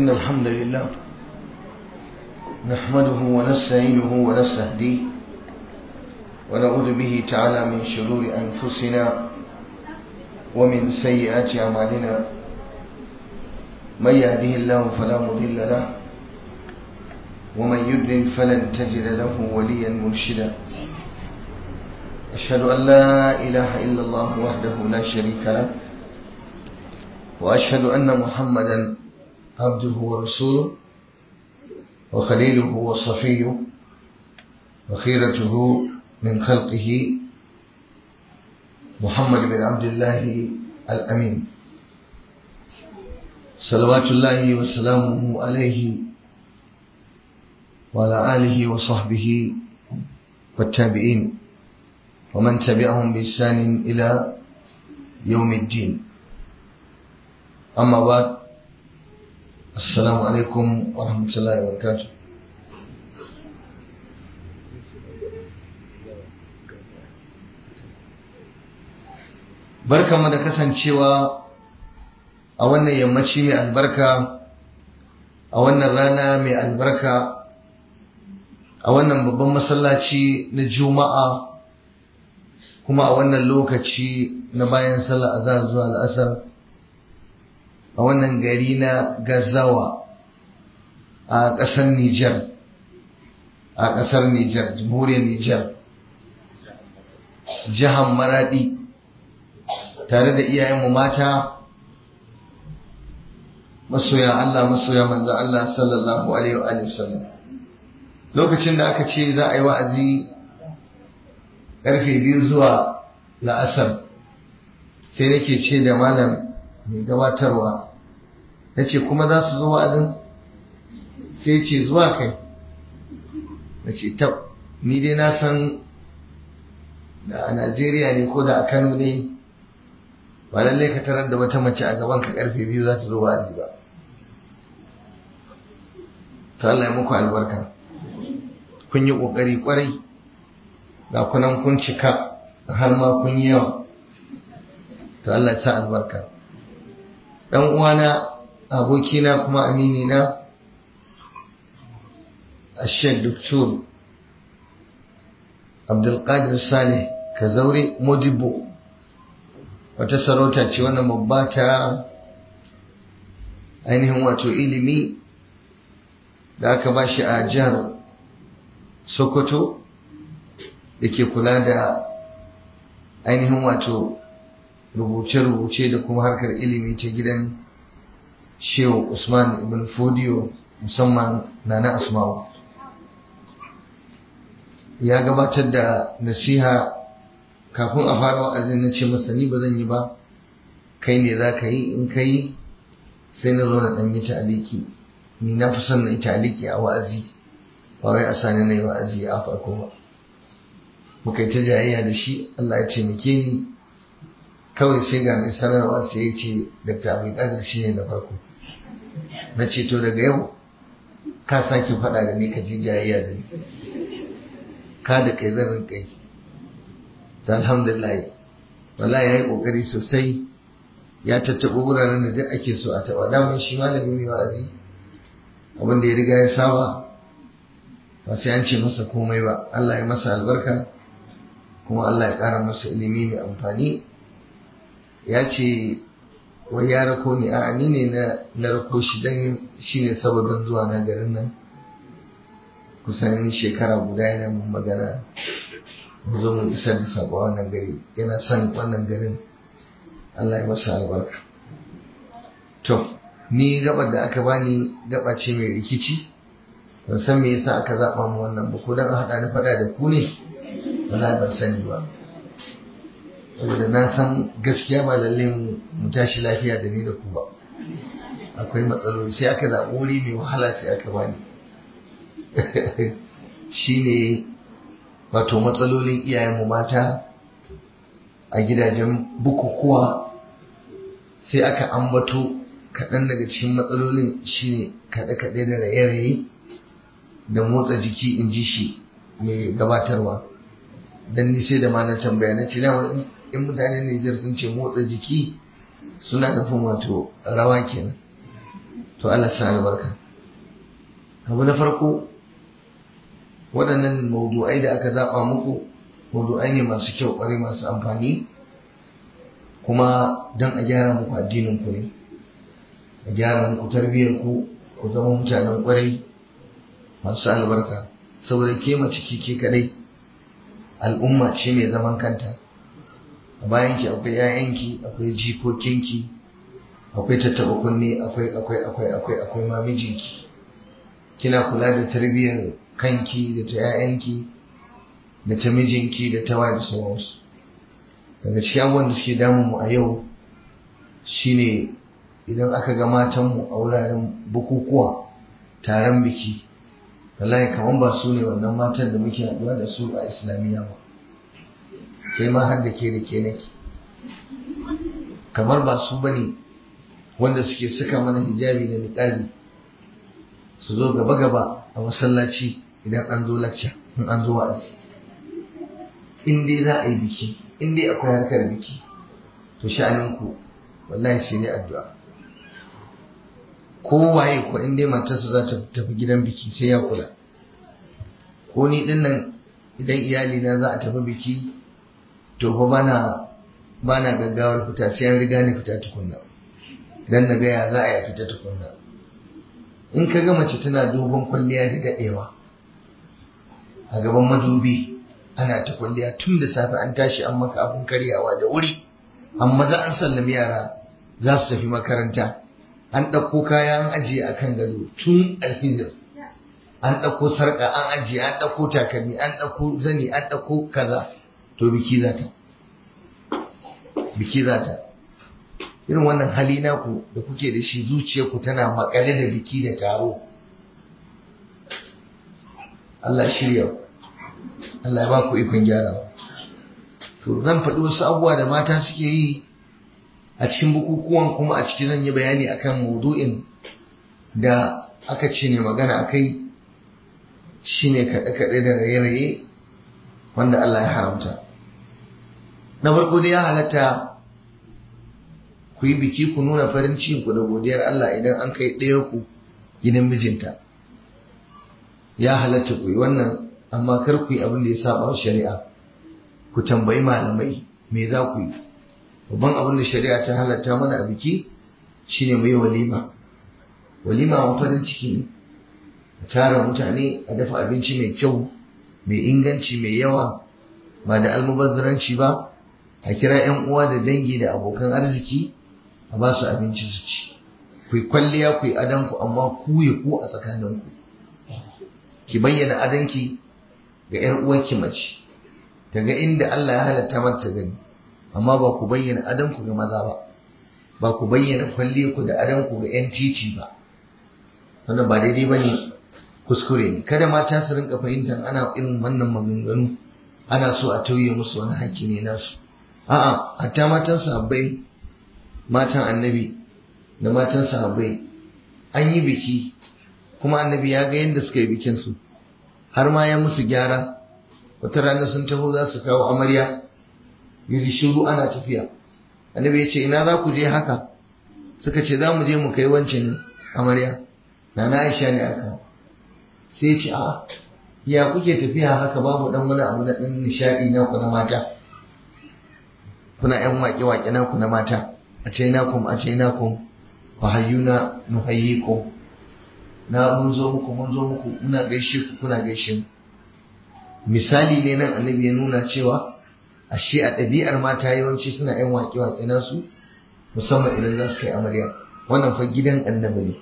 إن الحمد لله نحمده ونستعينه ونستهديه ونعوذ به تعالى من شرور أنفسنا ومن سيئات أعمالنا من يهده الله فلا مضل له ومن يضلل فلن تجد له وليا مرشدا أشهد أن لا إله إلا الله وحده لا شريك له وأشهد أن محمدا عبده ورسوله وخليله وصفيه وخيرته من خلقه محمد بن عبد الله الأمين صلوات الله وسلامه عليه وعلى آله وصحبه والتابعين ومن تبعهم بإحسان إلى يوم الدين أما بعد السلام عليكم ورحمة الله وبركاته barkamu da kasancewa a wannan yammaci mai albarka a wannan rana mai albarka a wannan babban masallaci na juma'a kuma a wannan lokaci na bayan sallah azhar zuwa al'asar a wannan gari na gazawa a ƙasar Nijar a ƙasar Nijar jamhuriyar Nijar jihar Maradi tare da iyayenmu mata masoya Allah masoya manzo Allah sallallahu alaihi wa sallam lokacin da aka ce za a yi wa'azi karfe biyu zuwa la'asar sai nake ce da malam mai gabatarwa na ce kuma za su zo wa'azin sai ce zuwa kai na ce tab ni dai na san da a najeriya ne ko da a kano ne ba lallai ka tarar da wata mace a gaban ka karfe biyu za ta zo wa'azi ba ta Allah ya muku albarka kun yi ƙoƙari ƙwarai ga kunan kun cika har ma kun yi yawa to Allah ya sa albarka dan uwana abokina kuma amini na Sheikh Dr. Abdulkadir Saleh Kazaure Modibo wata sarauta ce wannan babba ta ainihin wato ilimi da aka ba shi a jihar Sokoto da ke kula da ainihin wato rubuce-rubuce da kuma harkar ilimi ta gidan shehu usman ibn fodiyo musamman na na asma'u ya gabatar da nasiha kafin a fara wa'azin na ce masa ni ba zan yi ba kai ne za ka yi in ka yi sai na zo na ɗan yi ta'aliki ni na fi son na yi ta'aliki a wa'azi ba wai a sani na yi wa'azi a farko ba muka yi ta jayayya da shi Allah ya taimake ni kawai sai ga mai sanarwa sai ya ce Dr. Abdulkadir shi ne na farko na ce to daga yau ka sake faɗa da ni ka je jayayya da ni ka da kai zan rinka yi ta alhamdulillah wala ya yi ƙoƙari sosai ya tattaɓa wuraren da duk ake so a taɓa daman shi malami mai wa'azi abin da ya riga ya saba ba sai an ce masa komai ba Allah ya masa albarka kuma Allah ya ƙara masa ilimi mai amfani ya ce wai ya rako ni a ni ne na rako shi don shi ne sababin zuwa na garin nan kusan shekara guda yana mun magana mu zo mu isar da sabo wannan gari yana son wannan garin Allah ya masa albarka to ni gabar da aka bani gaba ce mai rikici ban san me yasa aka zaba mu wannan ba ko dan haɗa ni faɗa da ku ne wala ban sani ba saboda na san gaskiya ba lalle mu tashi lafiya da ni da ku ba akwai matsaloli sai aka zaɓi wuri mai wahala sai aka bani shine wato matsalolin iyayenmu mata a gidajen bukukuwa sai aka ambato kaɗan daga cikin matsalolin shine kaɗe-kaɗe da raye-raye da motsa jiki in ji shi mai gabatarwa don ni sai da ma na tambaya na ce in mutanen Nijar sun ce motsa jiki suna nufin wato rawa kenan to Allah sa albarka abu na farko waɗannan maudu'ai da aka zaɓa muku maudu'ai ne masu kyau ƙwarai masu amfani kuma don a gyara muku addininku ne a gyara muku tarbiyyar ku ku zama mutanen ƙwarai masu albarka saboda ke mace ke kadai al'umma ce mai zaman kanta a bayanki akwai 'ya'yanki akwai jikokinki akwai tattaɓa kunne akwai akwai akwai akwai akwai mamijinki kina kula da tarbiyyar kanki da ta 'ya'yanki da ta mijinki da ta da sauransu daga cikin abubuwan da suke damun mu a yau shine idan aka ga matanmu a wuraren bukukuwa taron biki wallahi kaman ba su ne wannan matan da muke haɗuwa da su a islamiyya ba kai ma har da ke da ke nake kamar ba su bane wanda suke saka mana hijabi da niqabi su zo gaba gaba a masallaci idan an zo lacca in an zo wa'azi in dai za a yi biki in dai akwai harkar biki to sha'aninku wallahi sai ne addu'a kowaye ko in dai matarsa za ta tafi gidan biki sai ya kula ko ni din nan idan iyali na za a tafi biki to fa bana bana gaggawar fita sai an riga ni fita tukunna dan na ga ya za a yi fita tukunna in ka ga mace tana dogon kwalliya da dadewa a gaban madubi ana ta kwalliya tun da safe an tashi an maka abun karyawa da wuri amma za an sallami yara za su tafi makaranta an ɗauko kaya an ajiye a kan gado tun alfijir an ɗauko sarƙa an ajiye an ɗauko takalmi an ɗauko zani an ɗauko kaza to biki za ta biki za ta irin wannan hali naku da kuke da shi zuciyarku tana makale da biki da taro Allah shirya Allah ya ba ku ikon gyarawa to zan faɗi wasu abubuwa da mata suke yi a cikin bukukuwan kuma a ciki zan yi bayani akan maudu'in da aka ce ne magana akai shine kaɗe-kaɗe da raye-raye wanda Allah ya haramta na farko dai ya halatta ku yi biki ku nuna farin ku da godiyar Allah idan an kai ɗaya ku gidan mijinta ya halatta ku yi wannan amma kar ku yi abin da ya saba shari'a ku tambayi malamai me za ku yi babban abin da shari'a ta halatta mana a biki shine mu yi walima walima wa farin ciki ne a tara mutane a dafa abinci mai kyau mai inganci mai yawa ba da almubazzaranci ba a kira 'yan uwa da dangi da abokan arziki a ba su abinci su ci ku yi kwalliya ku yi adanku amma ku ya ku a tsakaninku ki bayyana adanki ga 'yar uwarki mace daga inda Allah ya halatta mata gani amma ba ku bayyana adanku ga maza ba ba ku bayyana kwalliyarku da adanku ga 'yan titi ba wannan ba daidai ba ne kuskure ne kada mata su rinka fahimtar ana irin wannan maganganu ana so a tauye musu wani haƙƙi ne nasu a'a hatta matan sahabbai matan annabi da matan sahabbai an yi biki kuma annabi ya ga yadda suka yi bikin su har ma ya musu gyara wata rana sun taho za su kawo amarya yi shiru ana tafiya annabi ya ce ina za ku je haka suka ce za mu je mu kai wancan amarya na na aisha ne aka sai ce a ya kuke tafiya haka babu dan wani abu na dan nishadi na ku na mata kuna yan waƙe waƙe na ku na mata a ce na kum a ce na kum fa hayyuna nuhayyikum na mun zo muku mun zo muku muna gaishe ku kuna gaishe mu misali ne nan annabi ya nuna cewa ashe a ɗabi'ar mata yawanci suna yan waƙe waƙe nasu musamman idan za su kai amarya wannan fa gidan annabi ne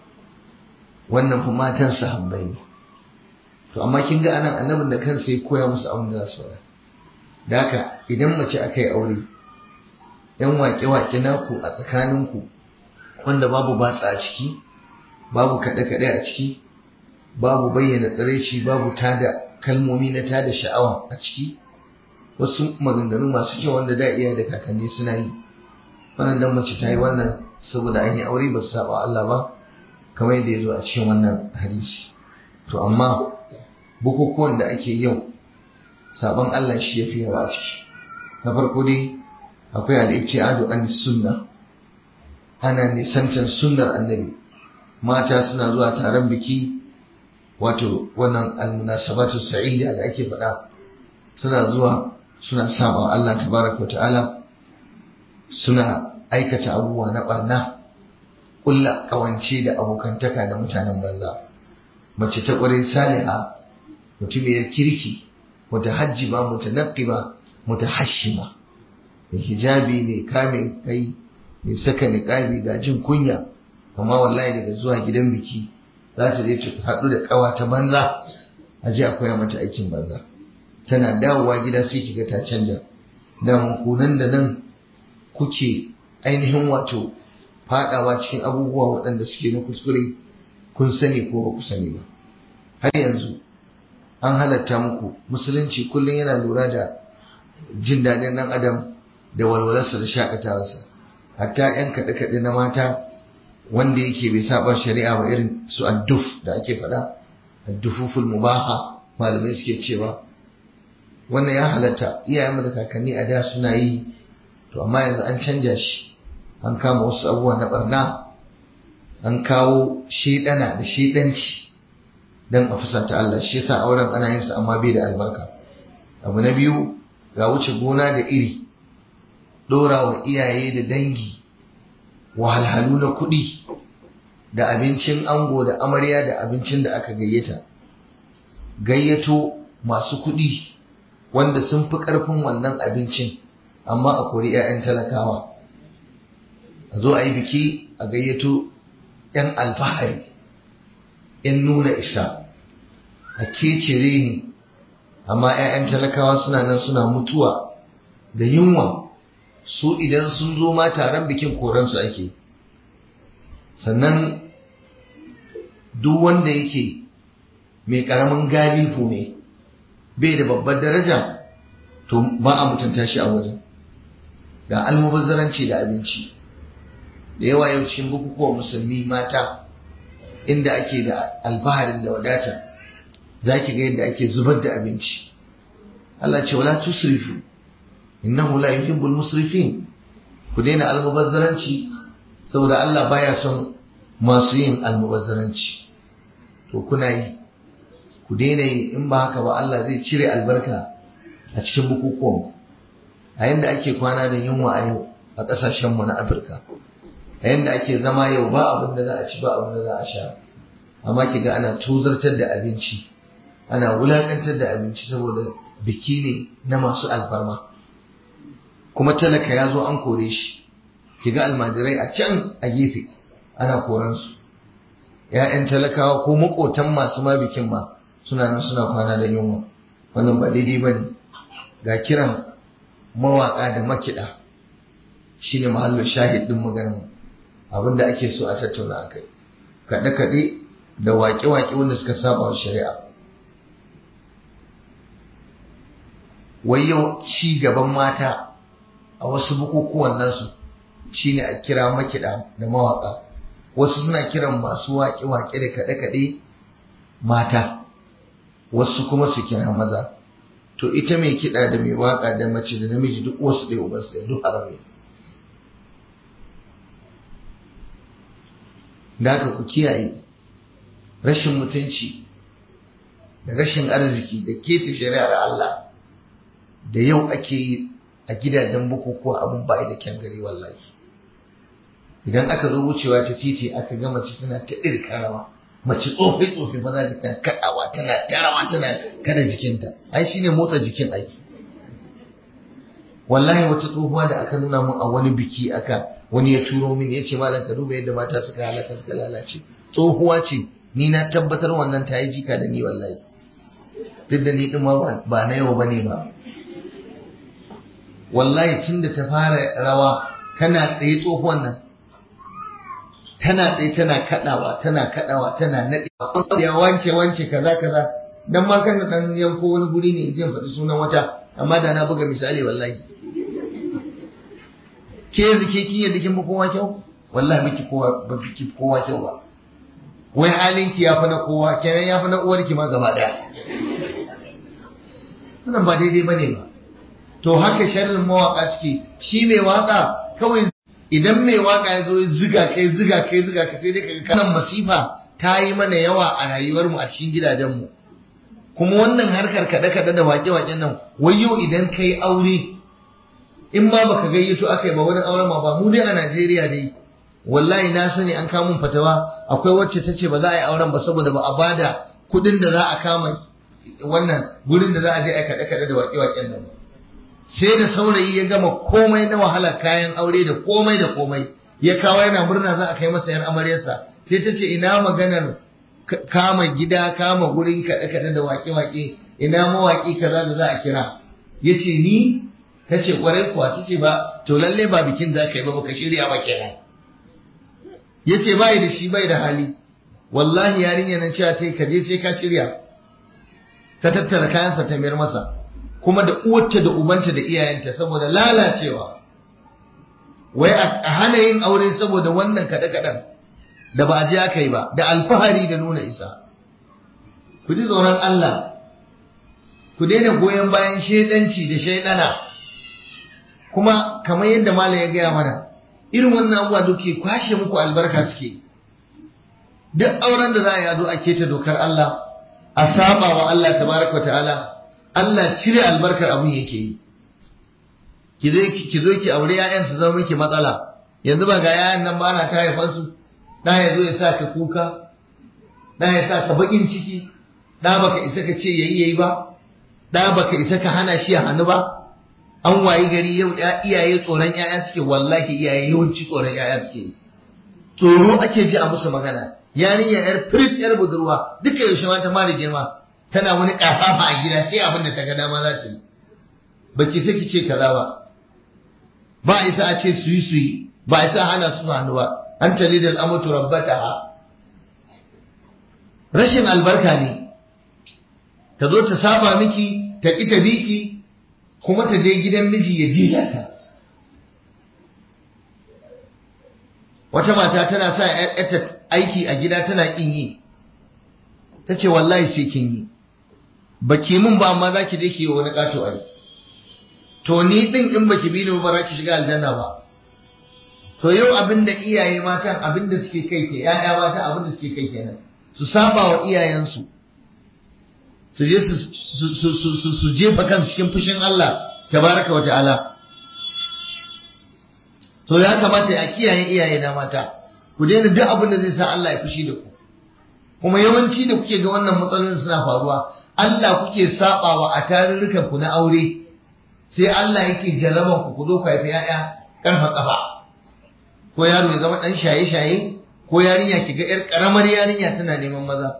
wannan fa matan sahabbai ne to amma kin ga anan annabin da kansa ya koya musu abin da za su faɗa da haka idan mace aka yi aure yan waƙe-waƙe naku a tsakaninku wanda babu batsa a ciki babu kaɗe-kaɗe a ciki babu bayyana tsiraici babu tada kalmomi na tada sha'awa a ciki wasu maganganu masu kyau wanda da iya da kakanni suna yi wannan dan mace ta yi wannan saboda an yi aure ba su saba Allah ba kamar yadda ya zo a cikin wannan hadisi to amma bukukuwan da ake yau sabon Allah shi ya fi yawa a ciki na farko dai akwai al-ibtiadu an sunna ana nisantar sunnar annabi mata suna zuwa taron biki wato wannan almunasabatu sa'ida da ake faɗa suna zuwa suna saba Allah tabaraka wa ta'ala suna aikata abubuwa na barna kulla kawance da abokantaka da mutanen banza mace ta ƙwarai saliha mutumiyar kirki mutahajjiba mutanaqqiba mutahashima mai hijabi mai kame kai mai saka niqabi ga jin kunya amma wallahi daga zuwa gidan biki za ta je ta haɗu da ƙawa ta banza a je a koya mata aikin banza tana dawowa gida sai kiga ta canja da kunan da nan kuke ainihin wato fadawa cikin abubuwa waɗanda suke na kuskure kun sani ko ba ku sani ba har yanzu an halatta muku musulunci kullum yana lura da jin daɗin ɗan adam da walwalarsa da shakatawarsa hatta 'yan kaɗe-kaɗe na mata wanda yake bai saba shari'a ba irin su adduf da ake faɗa addufuful mubaha malamai suke cewa wannan ya halatta iyayenmu da kakanni a da suna yi to amma yanzu an canja shi an kama wasu abubuwa na barna an kawo shedana da shedanci don a fusata Allah shi yasa auren ana yin sa amma bai da albarka abu na biyu ga wuce gona da iri dora wa iyaye da dangi wahalhalu na kuɗi da abincin ango da amarya da abincin da aka gayyata gayyato masu kuɗi wanda sun fi ƙarfin wannan abincin amma a kori 'ya'yan talakawa a zo a yi biki a gayyato 'yan alfahari 'yan nuna isa a kecere ni amma 'ya'yan talakawa suna nan suna mutuwa da yunwa su idan sun zo ma taron bikin koransu ake sannan duk wanda yake mai karamin galifu ne bai da babbar daraja to ba a mutunta shi a wajen ga almubazzaranci da abinci da yawa yau cikin bukukuwan musulmi mata inda ake da alfaharin da wadata za ki ga yadda ake zubar da abinci Allah ce wala tusrifu innahu la yuhibbul musrifin ku daina almubazzaranci saboda Allah baya son masu yin almubazzaranci to kuna yi ku daina yi in ba haka ba Allah zai cire albarka a cikin bukukuwan a yanda ake kwana da yunwa a yau a ƙasashenmu na Afirka a yanda ake zama yau ba abin da za a ci ba abin da za a sha amma ki ga ana tozartar da abinci ana wulakantar da abinci saboda biki ne na masu alfarma kuma talaka ya zo an kore shi ki ga almajirai a can a gefe ana koransu ‘ya'yan talakawa ko makotan masu ma bikin ma suna nan suna kwana da yunwa wannan ba daidai ba ne ga kiran mawaƙa da makiɗa shine mahallin shahid ɗin maganar abinda ake so a tattauna a kai kaɗe-kaɗe da waƙe-waƙe wanda suka saba wa shari'a wai yau ci gaban mata a wasu bukukuwan nasu shine a kira makiɗa da mawaƙa wasu suna kiran masu waƙe-waƙe da kaɗe-kaɗe mata wasu kuma su kira maza to ita mai kiɗa da mai waƙa da mace da namiji duk wasu ɗaya ubansu ɗaya duk haram ne da haka ku kiyaye rashin mutunci da rashin arziki da keta shari'ar Allah da yau ake yi a gidajen bukukuwa abun ba da kyan gari wallahi idan aka zo wucewa ta titi aka ga mace tana ta irka rawa mace tsofi tsofi ba za ta kaɗawa tana tarawa tana kada jikinta ai shine motsa jikin ai wallahi wata tsohuwa da aka nuna mun a wani biki aka wani ya turo min ya ce malam ka duba yadda mata suka halaka suka lalace tsohuwa ce ni na tabbatar wannan ta yi jika da ni wallahi duk da ni din ma ba na yau bane ba wallahi tun da ta fara rawa tana tsaye tsohuwan nan tana tsaye tana kadawa tana kadawa tana nadewa ya wance wance kaza kaza dan ma kan dan yanko wani guri ne in faɗi sunan wata amma da na buga misali wallahi ke zike kin yadda kin kowa kyau wallahi biki kowa ba biki kowa kyau ba wai halinki ya fi na kowa kenan ya fi na uwarki ma gaba daya wannan ba daidai bane ba to haka sharrin mawaka suke shi mai waka kawai idan mai waka ya zo ya ziga kai ziga kai ziga ka sai dai kaga kanan masifa ta yi mana yawa a rayuwar mu a cikin gidajen mu kuma wannan harkar kada kada da wake waken nan wayo idan kai aure in ma baka gayyato akai ba wani auren ma ba mu dai a Najeriya dai wallahi na sani an kamun fatawa akwai wacce ta ce ba za a yi auren ba saboda ba a bada kuɗin da za a kama wannan gurin da za a je a kaɗe kaɗe da waƙe waƙen nan sai da saurayi ya gama komai na wahala kayan aure da komai da komai ya kawo yana murna za a kai masa yar amaryarsa sai ta ce ina maganar kama gida kama gurin kaɗe kaɗe da waƙe waƙe ina mawaƙi kaza da za a kira ya ce ni ta ce ƙwarai kuwa ta ce ba to lalle ba bikin za ka yi ba baka shirya ba kenan ya ce bai da shi bai da hali wallahi yarinya nan cewa ce ka je sai ka shirya ta tattara kayansa ta mayar masa kuma da uwarta da ubanta da iyayenta saboda lalacewa wai a hana yin aure saboda wannan kaɗe-kaɗen da ba a je aka yi ba da alfahari da nuna isa ku ji tsoron Allah ku daina goyon bayan shaidanci da shaidana kuma kamar yadda malam ya gaya mana irin wannan abubuwa duke kwashe muku albarka suke duk auren da za a yi zo a keta dokar Allah a saba wa Allah tabaraka ta'ala Allah cire albarkar abun yake yi ki zo ki zo ki aure ƴaƴan su zama miki matsala yanzu ba ga ƴaƴan nan ba na ta haifan su da ya zo ya sa ka kuka da ya sa ka bakin ciki da baka isa ka ce yayi yayi ba da baka isa ka hana shi ya hannu ba an wayi gari yau iyaye tsoron ƴaƴa suke wallahi iyaye yawanci tsoron ƴaƴa suke tsoro ake ji a musu magana yarinya yar firit yar budurwa duka yaushe ma ta mara girma tana wani kafafa a gida sai abin da ta ga dama za ta yi baki saki ce kaza ba ba isa a ce su yi su yi ba isa hana su hannu ba an tali da al'amatu rabbataha rashin albarka ne ta zo ta saba miki ta ƙi ta biki kuma ta je gidan miji ya dila ta wata mata tana sa ‘yarta aiki a gida tana ƙin yi ta ce wallahi sai kin yi baki mun ba amma za ki je ki yi wani ƙato a to ni ɗin in baki bi ni ba za ki shiga aljanna ba to yau abin da iyaye matan abin da suke kai ke ‘ya'ya mata abin da suke kai kenan su saba wa iyayensu su je su jefa kansu cikin fushin Allah tabaraka wa ta'ala to ya kamata a kiyaye iyaye na mata ku daina duk abin da zai sa Allah ya fushi da ku kuma yawanci da kuke ga wannan matsalolin suna faruwa Allah kuke sabawa a tarurrukan ku na aure sai Allah yake jarraban ku ku zo ku haifi ƴaƴa karfa kafa ko yaro ya zama dan shaye-shaye ko yarinya ki ga yar karamar yarinya tana neman maza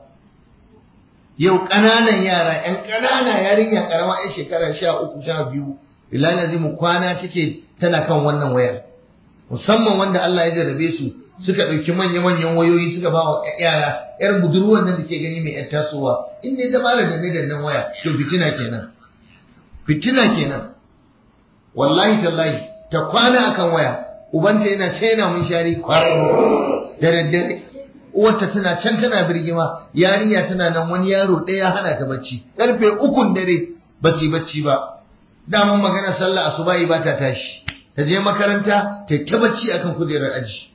yau ƙananan yara ƴan ƙanana yarinya karama ƴan shekara sha uku sha biyu bilal mu kwana take tana kan wannan wayar musamman wanda Allah ya jarrabe su suka ɗauki manya-manyan wayoyi suka ba wa yara yar budurwar nan da ke gani mai yan tasowa in ne ta fara danne dannan waya to fitina kenan fitina kenan wallahi tallahi ta kwana akan waya ubanta yana ce yana mun shari kwarar da daddare uwarta tana can tana birgima yarinya tana nan wani yaro ɗaya hana ta bacci karfe ukun dare ba su yi bacci ba daman magana sallah asubahi ba ta tashi ta je makaranta ta ta bacci akan kujerar aji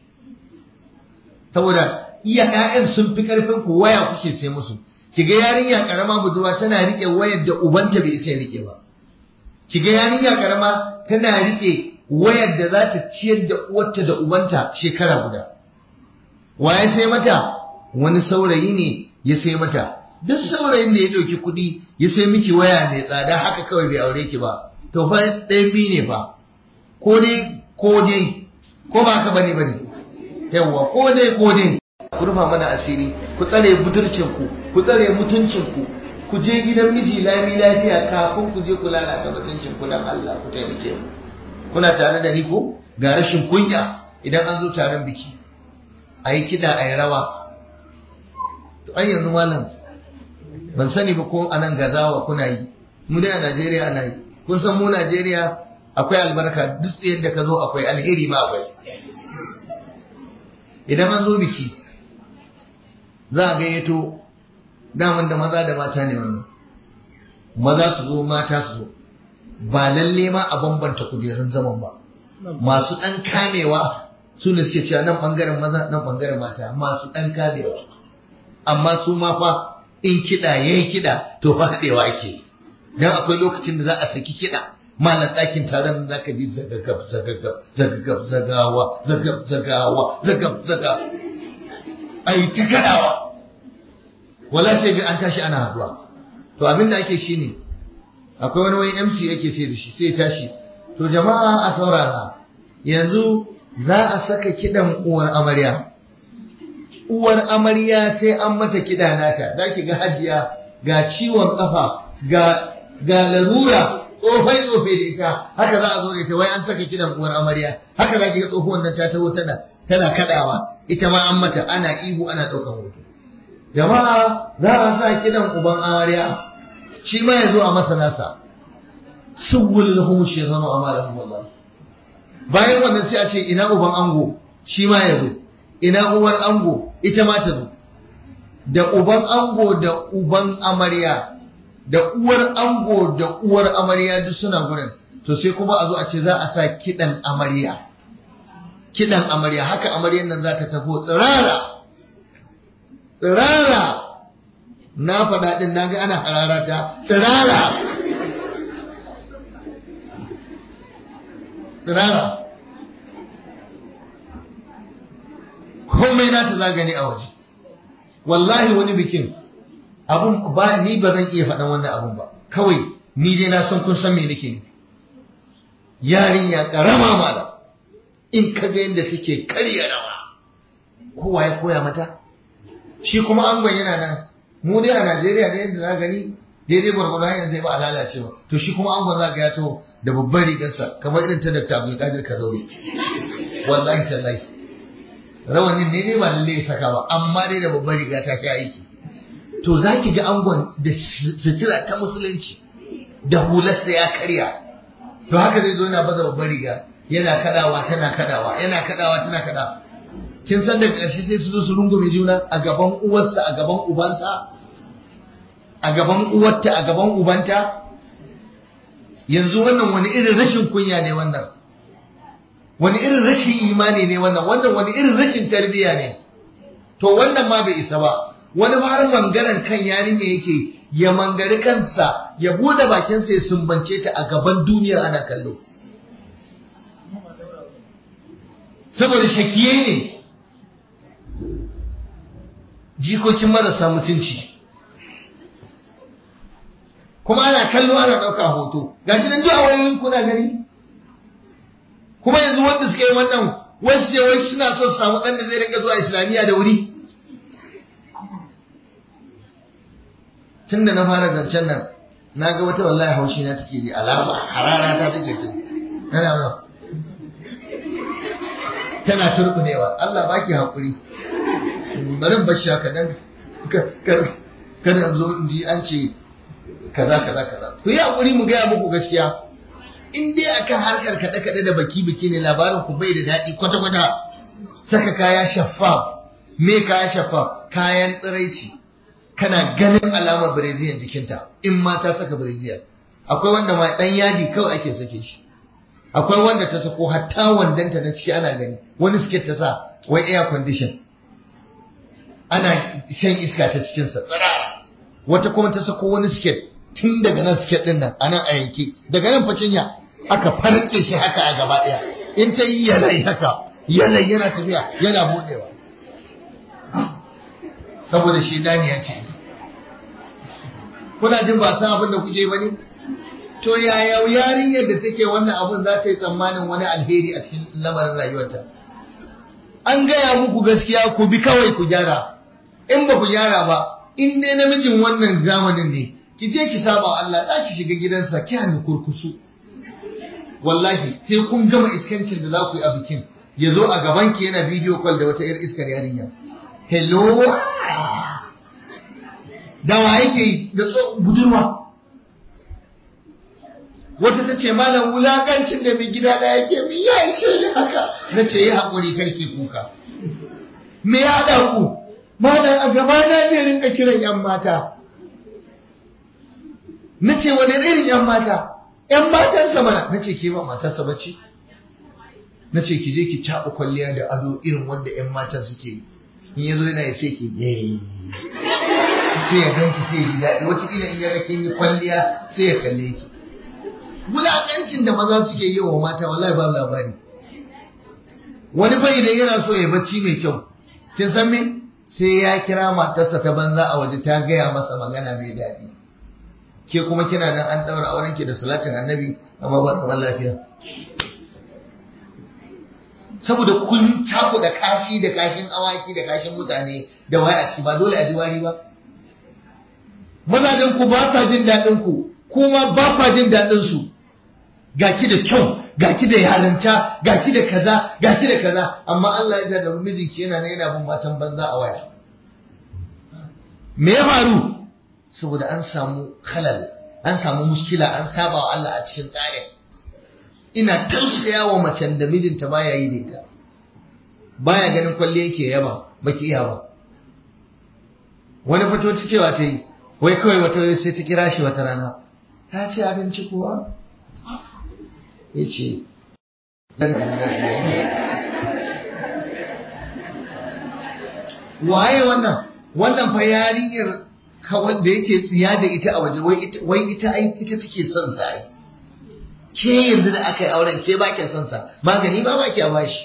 saboda iya ƴaƴan sun fi karfin ku waya kuke sai musu kiga yarinya karama budurwa tana rike wayar da ubanta bai sai rike ba kiga yarinya karama tana rike wayar da za ta ciyar da uwarta da ubanta shekara guda wa ya sai mata wani saurayi ne ya sai mata duk saurayin da ya ɗauki kuɗi ya sai miki waya mai tsada haka kawai bai aure ki ba to fa ɗayan biyu ne fa ko dai ko dai ko ba ka bane bane yawwa ko dai ko dai ku rufa mana asiri ku tsare budurcin ku ku tsare mutuncin ku ku je gidan miji lami lafiya kafin ku je ku lalata mutuncin ku dan Allah ku taimake mu kuna tare da ni ko ga rashin kunya idan an zo taron biki a yi kiɗa a yi rawa to an yanzu malam ban sani ba ko a nan gazawa kuna yi mu dai a najeriya ana yi kun san mu najeriya akwai albarka duk yadda ka zo akwai alheri ma akwai idan an zo biki za a gayyato daman da maza da mata ne wannan maza su zo mata su zo ba lalle ma a bambanta kujerun zaman ba masu ɗan kamewa su ne suke cewa nan ɓangaren maza nan ɓangaren mata masu ɗan kamewa amma su ma fa in kiɗa ya yi kiɗa to fa haɗewa ake dan akwai lokacin da za a saki kiɗa malam ɗakin taron za ka ji zagagab zagagab zagagab zagawa zagab zagawa zagab zaga a yi ta kaɗawa wala sai ga an tashi ana haɗuwa to abin da ake shine akwai wani wani MC yake ce da shi sai tashi to jama'a a saurara yanzu za a saka kiɗan uwar amarya uwar amarya sai an mata kiɗa nata za ki ga hajiya ga ciwon ƙafa ga ga larura tsofai tsofai da ita haka za a zo da ita wai an saka kiɗan uwar amarya haka za ki ga tsohuwan nan ta taho tana tana kaɗawa ita ma an mata ana ihu ana ɗaukan hoto jama'a za a sa kiɗan uban amarya shi ma ya zo a masa nasa subul lahum shaytanu amalahum wallahi bayan wannan sai a ce ina uban ango shi ma ya zo ina uwar ango ita ma ta zo da uban ango da uban amarya da uwar ango da uwar amarya duk suna gurin to sai kuma a zo a ce za a sa kidan amarya kidan amarya haka amaryan nan za ta tafo tsirara tsirara na faɗa ɗin na ga ana hararata tsirara tsirara komai na ta zagani a waje wallahi wani bikin abun ba ni ba zan iya faɗan wannan abun ba kawai ni dai na san kun san me nake ne yarinya karama mala in ka ga yadda take karya rawa kowa ya koya mata shi kuma angon yana nan mu dai a Najeriya da yadda za gani daidai gwargwado hanyar zai ba a lalacewa to shi kuma angon za ga ya taho da babban rigarsa kamar irin ta Dr. Abdul Qadir Kazauri wallahi tallahi rawanin ne ne ba lalle ya saka ba amma dai da babban riga ta sha aiki to za ki ga angon da sutura ta musulunci da hularsa ya karya to haka zai zo yana baza babban riga yana kadawa tana kadawa yana kadawa tana kadawa kin san daga ƙarshe sai su zo su rungume juna a gaban uwarsa a gaban ubansa a gaban uwarta a gaban ubanta yanzu wannan wani irin rashin kunya ne wannan wani irin rashin imani ne wannan wannan wani irin rashin tarbiyya ne to wannan ma bai isa ba wani ma har mangaran kan yarinya yake ya mangari kansa ya bude bakinsa ya sumbance ta a gaban duniya ana kallo saboda shakiye ne jikokin marasa mutunci kuma ana kallo ana ɗauka hoto gashi nan duk a wayoyin kuna gani kuma yanzu wanda suka yi wannan wasu ce wai suna so su samu ɗan da zai rinka zuwa islamiyya da wuri tun da na fara zancen nan na ga wata wallahi haushi na take ji alama harara ta take ce tana ba tana turbunewa Allah baki hakuri bari in bashi haka dan kada zo in ji an ce kaza kaza kaza ku yi hakuri mu gaya muku gaskiya in dai akan harkar kaɗe kaɗe da baki biki ne labarin ku bai da daɗi kwata kwata saka kaya shaffaf me kaya shaffaf kayan tsiraici kana ganin alamar bireziyan jikinta in ma ta saka bireziyan akwai wanda ma dan yadi kawai ake sake shi akwai wanda ta sako hatta wandanta na ciki ana gani wani siket ta sa wai air condition ana shan iska ta cikinsa tsirara wata kuma ta sako wani siket tun daga nan siket din nan anan a yanke daga nan facinya aka farke shi haka a gaba daya in ta yi yanayi haka yanayi yana tafiya yana budewa saboda shi daniya ce kuna jin ba san abin da kuke ba ne to yaya yarinyar da take wannan abin za ta yi tsammanin wani alheri a cikin lamarin rayuwarta an gaya muku gaskiya ku bi kawai ku gyara in ba ku gyara ba in dai namijin wannan zamanin ne ki je ki saba Allah za ki shiga gidansa ki hannu kurkusu wallahi sai kun gama iskancin da za ku yi a bikin ya zo a gaban ki yana video call da wata 'yar iskar yarinya hello da wa yake yi da budurwa wata ta ce malam wulakancin da mai gida da yake min ya ishe ni haka na ce yi haƙuri karki kuka me ya haɗa ku malam a gaba na zai rinka kiran yan mata na ce wani irin yan mata yan matarsa mana na ce ke ba matarsa bace na ce ki je ki taɓa kwalliya da ado irin wanda 'yan mata suke yi in ya zo yana ya sai ki sai ya ganki sai ya ji daɗi wataƙila in ya ga kin yi kwalliya sai ya kalle ki wulaƙancin da maza suke yi wa mata wallahi ba labari wani fa idan yana so ya bacci mai kyau kin san me sai ya kira matarsa ta banza a waje ta gaya masa magana mai daɗi ke kuma kina nan an ɗaura auren ki da salatin annabi amma ba zaman lafiya saboda kun da kashi da kashin awaki da kashin mutane da waya a ciki ba dole a ji wari ba mazajen ku ba sa jin daɗin ku kuma ba kwa jin daɗin su ga ki da kyau ga ki da yarinta ga ki da kaza ga ki da kaza amma Allah ya da mijinki yana ne yana bin matan banza a waya me ya faru saboda an samu halal an samu muskila an saba wa Allah a cikin tsarin ina tausaya wa macen da mijinta baya yi da ita baya ganin kwalle yake yaba baki iya ba wani fito ta cewa ta yi wai kawai wata sai ta kira shi wata rana ta ce abinci kuwa ya ce waye wannan wannan fa yarinyar kawai da yake tsiya da ita a waje wai ita ita take son sa ai ke yanzu da aka yi auren ke ba ke son sa magani ba ba ke bashi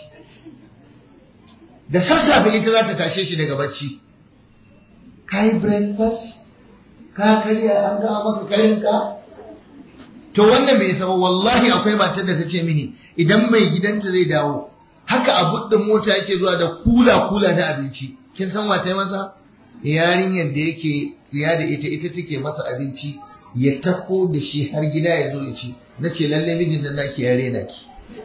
da sassafe ita za ta tashe shi daga bacci ka yi breakfast ka karya an gawa maka karinka to wannan bai saba wallahi akwai matar da ta ce mini idan mai gidanta zai dawo haka a buɗin mota yake zuwa da kula kula na abinci kin san wata masa yarinyar da yake tsiya da ita ita take masa abinci ya tako da shi har gida ya zo ya ci na ce lalle mijin nan naki ya rena ki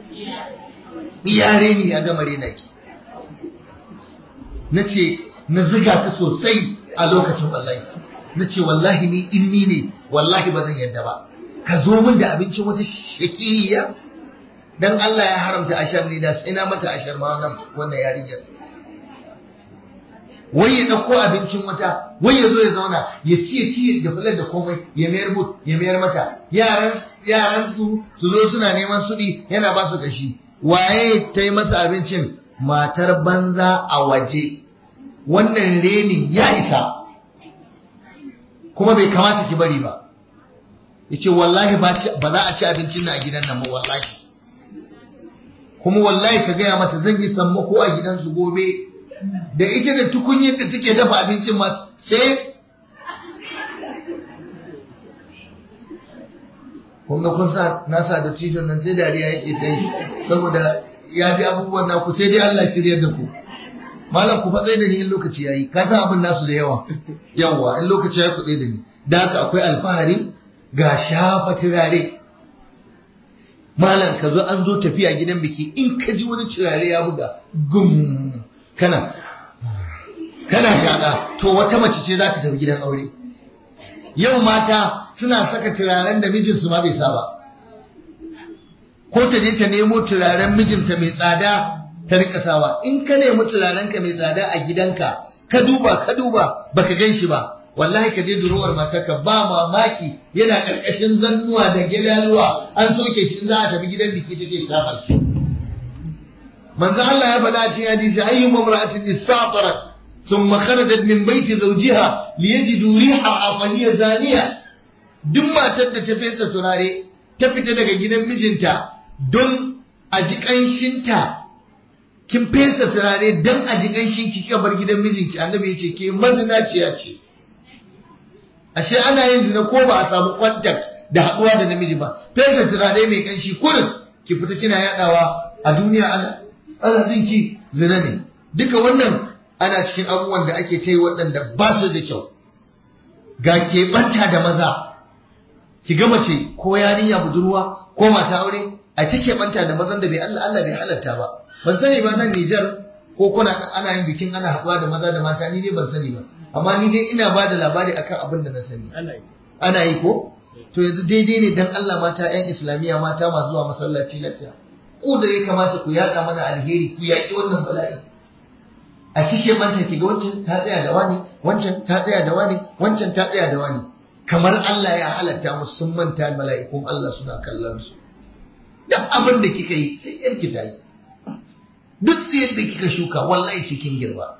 ya reni ya gama rena ki na ce na ziga ta sosai a lokacin wallahi na ce wallahi ni in ni ne wallahi ba zan yadda ba ka zo min da abincin wata shakiya dan Allah ya haramta ashar ne da ina mata ashar ma wannan wannan yarinyar wai ya ɗauko abincin wata wai ya zo ya zauna ya ci ya ci da fular da komai ya mayar mut ya mayar mata yaran yaran su su zo suna neman suɗi yana ba su gashi waye ta yi masa abincin matar banza a waje wannan renin ya isa kuma bai kamata ki bari ba yace wallahi ba za a ci abincin na a gidan nan ba wallahi kuma wallahi ka gaya mata zan yi sammako a gidansu gobe da ita da tukunyar da take dafa abincin ma sai kun ga kun sa na sa da tijon nan sai dariya yake ta yi saboda ya ji abubuwan naku sai dai Allah shiryar da ku malam ku fatsai da ni in lokaci yayi ka san abin nasu da yawa yawa in lokaci ya ku da ni da haka akwai alfahari ga shafa turare malam ka zo an zo tafiya gidan biki in ka ji wani turare ya buga gum kana kana shaƙa to wata mace ce za ta tafi gidan aure yau mata suna saka turaren da mijinsu ma bai saba ko ta je ta nemo turaren mijinta mai tsada ta rika sawa in ka nemi turaren ka mai tsada a gidanka ka duba ka duba baka gan shi ba wallahi ka je durowar matarka ba mamaki yana karkashin zannuwa da gilaluwa an soke shi in za a tafi gidan biki take shafa shi manzo Allah ya faɗa cikin hadisi ayyu mamra'atin istatarat thumma kharajat min baiti zawjiha liyajidu riha fa hiya zaniya duk matar da ta fesa turare ta fita daga gidan mijinta don a ji kanshinta kin fesa turare don a ji kanshin ki kika bar gidan mijinki annabi ya ce ke mazinaciya ce ashe ana yin zina ko ba a samu contact da haɗuwa da namiji ba fesa turare mai kanshi kurin ki fita kina yadawa a duniya ana ana jin ki zina ne duka wannan ana cikin abubuwan da ake ta yi waɗanda ba su da kyau ga keɓanta da maza ki ga mace ko yarinya budurwa ko mata aure a ta keɓanta da mazan da bai Allah Allah bai halatta ba ban sani ba nan Nijar ko kuna ana yin bikin ana haɗuwa da maza da mata ni dai ban sani ba amma ni dai ina ba da labari akan abin da na sani ana yi ko to yanzu daidai ne dan Allah mata ƴan islamiyya mata masu zuwa masallaci lafiya ku da ya kamata ku yaɗa mana alheri ku yaƙi wannan bala'i a kishe manta ki ga wancan ta tsaya da wani wancan ta tsaya da wani wancan ta tsaya da wani kamar Allah ya halatta musu sun manta mala'ikun Allah suna kallon su duk abin da kika yi sai yarki ta yi duk tsayar da kika shuka wallahi cikin girba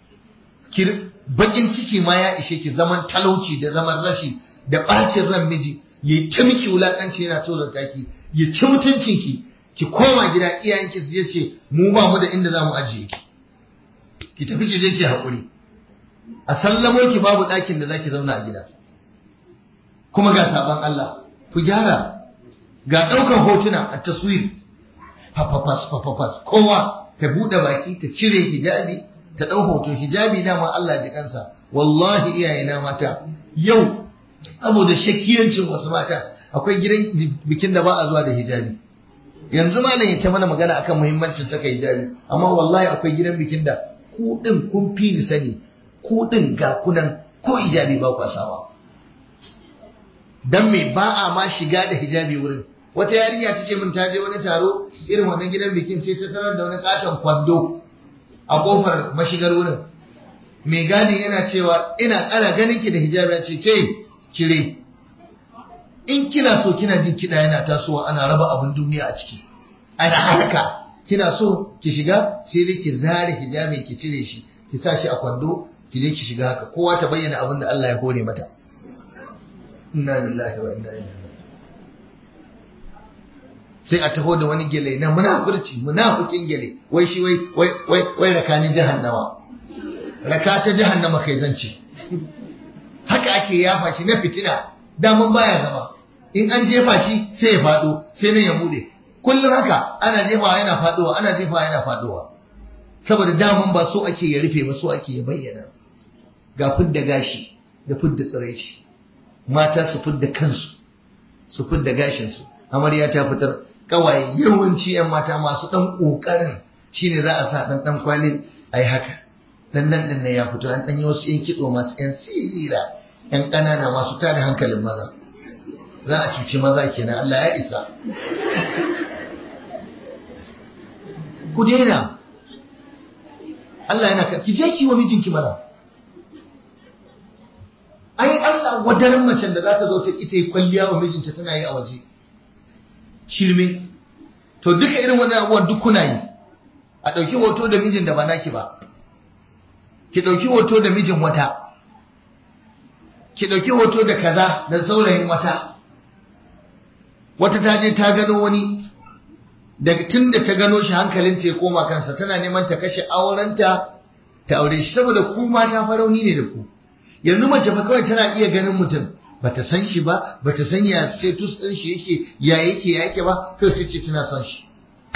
bakin ciki ma ya ishe ki zaman talauci da zaman rashi da bacin ran miji ya ta miki wulakanci yana tozarta ki ya ci mutuncin ki ki koma gida iyayenki su je ce mu ba mu da inda za mu ajiye ki ki tafi ki je ki haƙuri a sallamo ki babu ɗakin da zaki zauna a gida kuma ga sabon Allah ku gyara ga ɗaukar hotuna a taswir fafafas fafafas kowa ta buɗe baki ta cire hijabi ta ɗau hoto hijabi dama Allah ji kansa wallahi iyayena mata yau saboda shakiyancin wasu mata akwai gidan bikin da ba a zuwa da hijabi yanzu malam ya ta mana magana akan muhimmancin saka hijabi amma wallahi akwai gidan bikin da ku din kun fi ni sani ku din ga kunan ko hijabi ba ku sawa dan me ba a ma shiga da hijabi wurin wata yarinya ta ce min ta je wani taro irin wannan gidan bikin sai ta tarar da wani katon kwando a kofar mashigar wurin mai gadi yana cewa ina ƙara ganin ki da hijabi ya ce ke cire in kina so kina jin kiɗa yana tasowa ana raba abin duniya a ciki ana haka kina so ki shiga sai dai ki zare hijabi ki cire shi ki sa shi a kwando ki je ki shiga haka kowa ta bayyana abin da Allah ya hore mata inna lillahi wa inna ilaihi sai a taho da wani gele na munafurci munafikin gele wai shi wai wai wai wai rakanin jahannama raka ta jahannama kai zance haka ake yafa shi na fitina daman baya zama in an jefa shi sai ya fado sai nan ya bude kullum haka ana jefawa yana fadowa ana jefawa yana fadowa saboda daman ba so ake ya rufe ba so ake ya bayyana ga fidda gashi da fidda tsiraici mata su fidda kansu su fidda gashinsu amarya ta fitar kawai yawanci yan mata masu dan kokarin shine za a sa dan dan kwali ai haka dan nan din ne ya fito an dan yi wasu yan kitso masu yan sirira yan kanana masu tada hankalin maza za a cuci maza kenan Allah ya isa ku daina Allah yana ka ki je ki wa mijinki mana ai Allah wadarin macen da za ta zo ta ita yi kwalliya wa mijinta tana yi a waje shirme to duka irin wannan abubuwan duk kuna yi a ɗauki hoto da mijin da ba naki ba ki ɗauki hoto da mijin wata ki ɗauki hoto da kaza da saurayin wata wata ta je ta gano wani daga tun da ta gano shi hankalinta ya koma kansa tana neman ta kashe aurenta ta aure shi saboda ku mata farauni ne da ku yanzu mace fa kawai tana iya ganin mutum bata san shi ba bata san ya status din shi yake ya yake ya yake ba kai sai ce tana son shi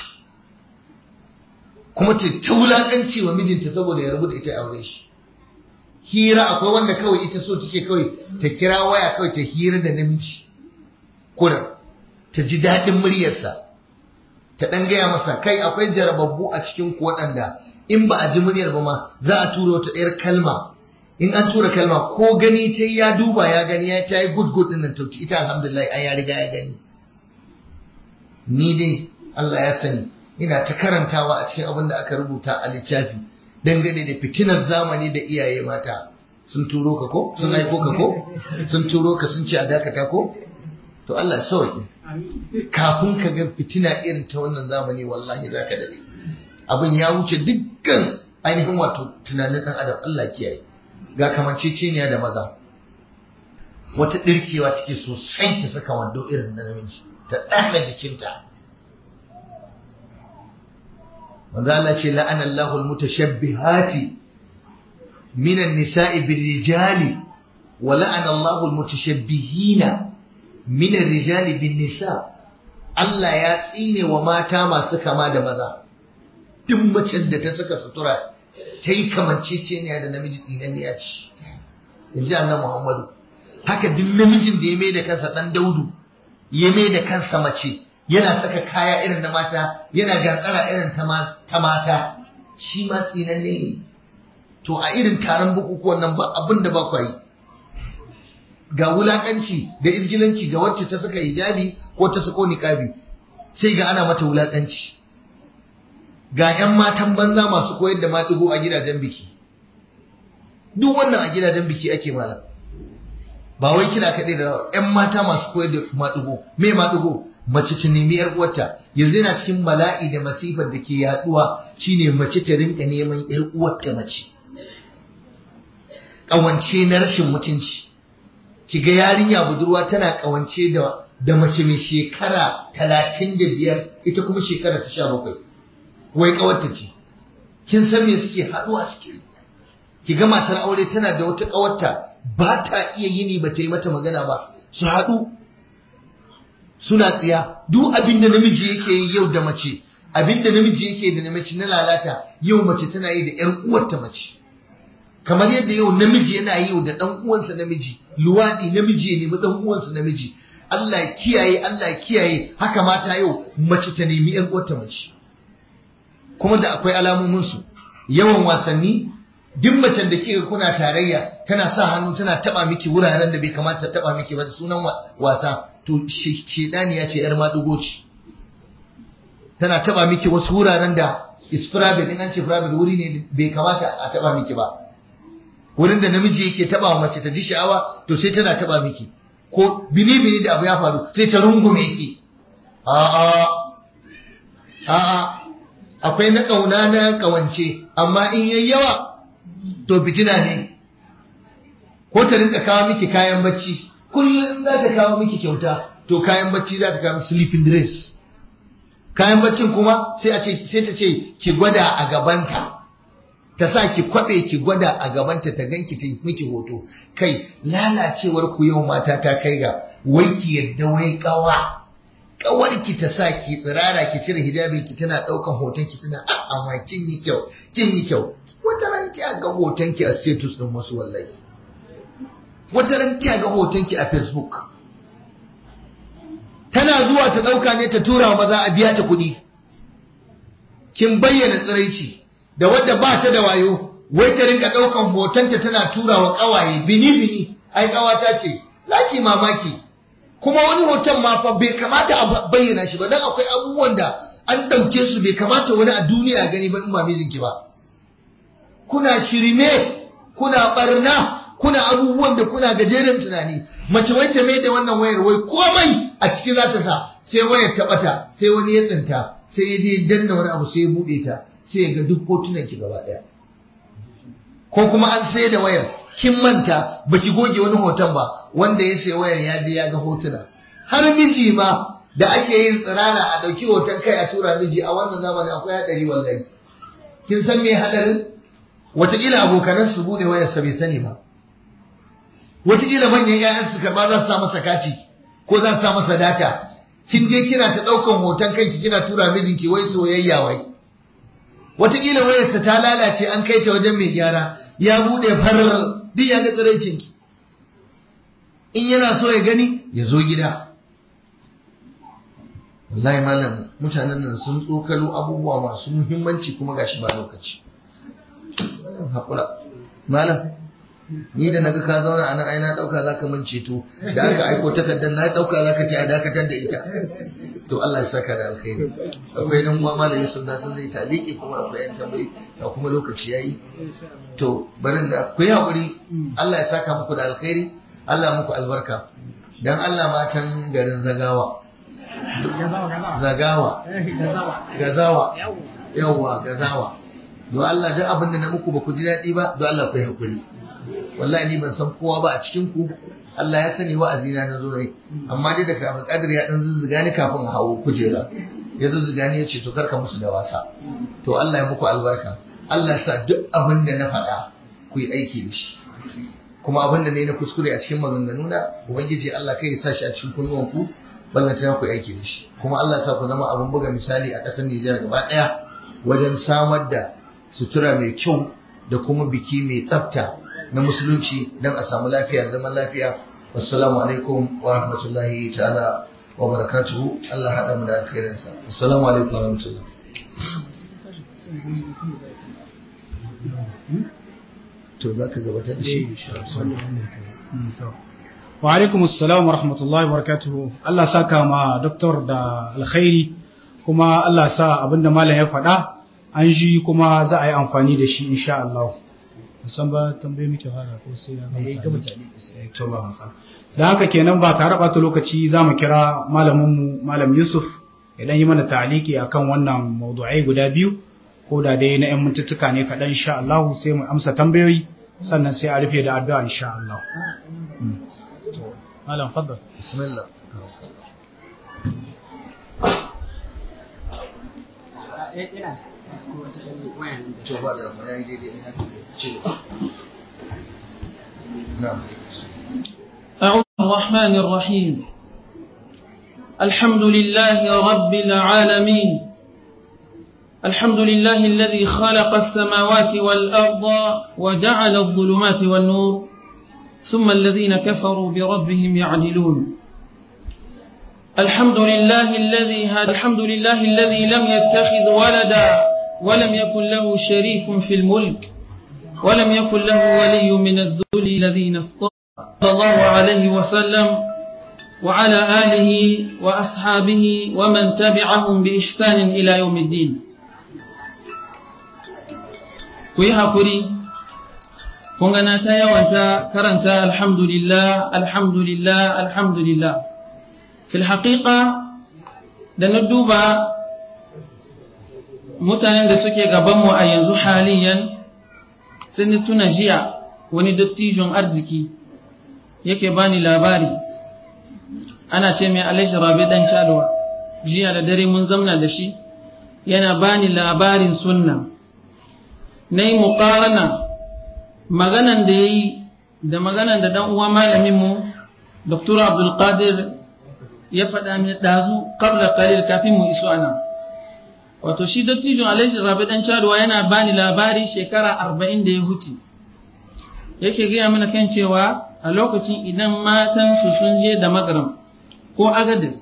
kuma ta ta wulakanci wa mijinta saboda ya rabu da ita aure shi hira akwai wanda kawai ita so take kawai ta kira waya kawai ta hira da namiji kuna ta ji daɗin muryarsa ta ɗan gaya masa kai akwai jarababbu a cikin ku waɗanda in ba a ji muryar ba ma za a turo ta ɗayar kalma in an tura kalma ko gani ta ya duba ya gani ya ta yi good good din nan tauti ita alhamdulillah an ya riga ya gani ni dai Allah ya sani ina ta karantawa a cikin abin da aka rubuta a littafi dangane da fitinar zamani da iyaye mata sun turo ka ko sun aiko ka ko sun turo ka sun ce a dakata ko to Allah ya sauke kafin ka ga fitina irin ta wannan zamani wallahi zaka dade abin ya wuce dukkan ainihin wato tunanin dan adam Allah kiyaye ga kamanceceniya da maza wata ɗirkewa take sosai ta saka wando irin na namiji ta ɗana jikinta manzo Allah ce la'ana Allahu al-mutashabbihati min an-nisa'i bir-rijali wa la'ana Allahu al-mutashabbihina min ar-rijali bin-nisa Allah ya tsine wa mata masu kama da maza duk macen da ta saka sutura ta yi kamanceceniya da namiji tsinanniya ce in ji annan muhammadu haka duk namijin da ya mai da kansa ɗan daudu ya mai da kansa mace yana saka kaya irin na mata yana gantsara irin ta mata shi ma tsinanne ne to a irin taron bukukuwan nan ba abin da ba kwa yi ga wulakanci da izgilanci ga wacce ta saka hijabi ko ta sako niqabi sai ga ana mata wulakanci ga 'yan matan banza masu koyar da maɗigo a gidajen biki duk wannan a gidajen biki ake malam ba wai kina kaɗai da 'yan mata masu koyar da maɗigo me maɗigo mace ta nemi yar uwarta yanzu yana cikin bala'i da masifar da ke yaduwa shine mace ta rinka neman yar uwarta mace kawance na rashin mutunci kiga yarinya budurwa tana kawance da da mace mai shekara talatin da biyar ita kuma shekara ta sha bakwai wai kawarta ce kin san me suke haduwa suke ki ga matar aure tana da wata kawarta ba ta iya yini ba ta yi mata magana ba su haɗu suna tsiya duk abin da namiji yake yi yau da mace abin da namiji yake da mace na lalata yau mace tana yi da ƴar uwarta mace kamar yadda yau namiji yana yi da ɗan uwansa namiji luwaɗi namiji ya nemi ɗan uwansa namiji Allah ya kiyaye Allah ya kiyaye haka mata yau mace ta nemi ƴar uwarta mace kuma da akwai alamomin su yawan wasanni duk macen da kika kuna tarayya tana sa hannu tana taba miki wuraren da bai kamata taba miki ba da sunan wasa to shedani ya ce yar madugo ce tana taba miki wasu wuraren da is private in an ce private wuri ne bai kamata a taba miki ba wurin da namiji yake taba wa mace ta ji sha'awa to sai tana taba miki ko bini bini da abu ya faru sai ta rungume ki a a a a akwai na kauna na kawance amma in yayi yawa to fitina ne ko ta rinka kawo miki kayan bacci kullum za ta kawo miki kyauta to kayan bacci za ta kawo miki sleeping dress kayan baccin kuma sai a ce sai ta ce ki gwada a gabanta ta sa ki kwabe ki gwada a gabanta ta ganki ta miki hoto kai lalacewar ku yau mata ta kai ga wai ki yadda wai kawa kawar ki ta sa ki tsirara ki cire hijabin ki tana daukan hoton ki tana amma kin yi kyau kin yi kyau wata ran ki ga hoton ki a status din wasu wallahi wata ran ki ga hoton ki a facebook tana zuwa ta dauka ne ta tura wa maza a biya ta kuɗi kin bayyana tsiraici da wadda ba ta da wayo wai ta rinka daukan hotonta tana tura wa kawaye bini bini ai kawata ce laki mamaki kuma wani hoton ma fa bai kamata a bayyana shi ba dan akwai abubuwan da an dauke su bai kamata wani a duniya gani ba in ba mijinki ba kuna shirme kuna barna kuna abubuwan da kuna gajeren tunani mace wai ta mai da wannan wayar wai komai a ciki za ta sa sai wayar ta bata sai wani ya tsinta sai ya je danna wani abu sai ya bude ta sai ya ga duk hotunan ki gaba daya ko kuma an sai da wayar kin manta baki goge wani hoton ba wanda ya sai wayar ya je ya ga hotuna har miji ma da ake yin tsirara a dauki hoton kai a tura miji a wannan zamani akwai hadari wallahi kin san me hadarin wataƙila abokanan su bude wayar sa bai sani ba wataƙila manyan ƴaƴan su karba za su sa masa kati ko za su sa masa data kin je kina ta ɗaukan hoton kanki kina tura mijinki wai soyayya wai wataƙila wayarsa ta lalace an kai ta wajen mai gyara ya buɗe farar duk ya ga tsiraicinki in yana so ya gani ya zo gida wallahi malam mutanen nan sun tsokalo abubuwa masu muhimmanci kuma gashi ba lokaci haƙura malam ni da naga ka zauna a nan ai na dauka zaka min ceto da aka aiko takardar na dauka zaka ce a dakatar da ita to Allah ya saka da alkhairi akwai dan uwa malami sun da sun zai taliki kuma akwai yan tambayi da kuma lokaci yayi to barin da ku yi hakuri Allah ya saka muku da alkhairi Allah muku albarka dan Allah matan garin Zagawa Zagawa Gazawa yawwa Gazawa don Allah duk abin da na muku ba ku ji daɗi ba don Allah ku yi hakuri wallahi ni ban san kowa ba a cikin ku Allah ya sani wa'azina na zo ne amma dai da kafin kadir ya dan zuzzuga ni kafin hawo kujera ya zuzzuga ni ya ce to karka musu da wasa to Allah ya muku albarka Allah ya sa duk abin da na faɗa ku yi aiki da shi kuma abin da ne na kuskure a cikin maganganu na ubangiji Allah kai ya sa shi a cikin kunnuwan ku ballanta ku yi aiki da shi kuma Allah ya sa ku zama abin buga misali a ƙasar Nijar gaba ɗaya wajen samar da sutura mai kyau da kuma biki mai tsafta na musulunci don a samu lafiya zaman lafiya wassalamu alaikum wa rahmatullahi ta'ala wa barakatuhu Allah haɗa mu da alkhairinsa assalamu alaikum wa rahmatullahi to za ka gabatar da shi wa alaikum assalam wa rahmatullahi wa barakatuhu Allah saka ma doktor da alkhairi kuma Allah sa abinda malam ya faɗa an ji kuma za a yi amfani da shi insha Allah musan ba tambaye muke fara ko sai na Eh, gama gama ta'aliki sai. Eh, to ba masa da haka kenan ba tare ɓata lokaci za mu kira malaminmu malam yusuf idan yi mana ta'aliki akan wannan maudu'ai guda biyu ko da dai na 'yan mintuttuka ne kaɗan insha Allah sai mu amsa tambayoyi sannan sai a rufe da addu'a insha Allah Mm. To, malam faddal bismillah to ba da ya yi daidai ya ce na'am أعوذ الرحمن الرحيم الحمد لله رب العالمين الحمد لله الذي خلق السماوات والأرض وجعل الظلمات والنور ثم الذين كفروا بربهم يعدلون الحمد لله الذي هدى الحمد لله الذي لم يتخذ ولدا ولم يكن له شريك في الملك ولم يكن له ولي من الذل الذين اصطفى صلى الله عليه وسلم وعلى آله وأصحابه ومن تبعهم بإحسان إلى يوم الدين كويها كوري كونغانا تايا وانتا كرنتا الحمد لله الحمد لله الحمد لله في الحقيقة da na duba mutanen da suke gabanmu a yanzu haliyan sai ni tuna jiya wani dattijon arziki yake bani labari ana ce mai alhaji rabi dan calwa jiya da dare mun zamna da shi yana bani labarin sunna na yi muƙarana maganan da ya yi da maganan da dan uwa malaminmu dr abdulkadir ya faɗa mai ɗazu ƙabla kalil kafin mu iso ana wato shi dattijon alhaji rabi dan calwa yana bani labari shekara arba'in da ya huce yake gaya mana kan cewa a lokacin idan matansu sun je da magaram ko agadis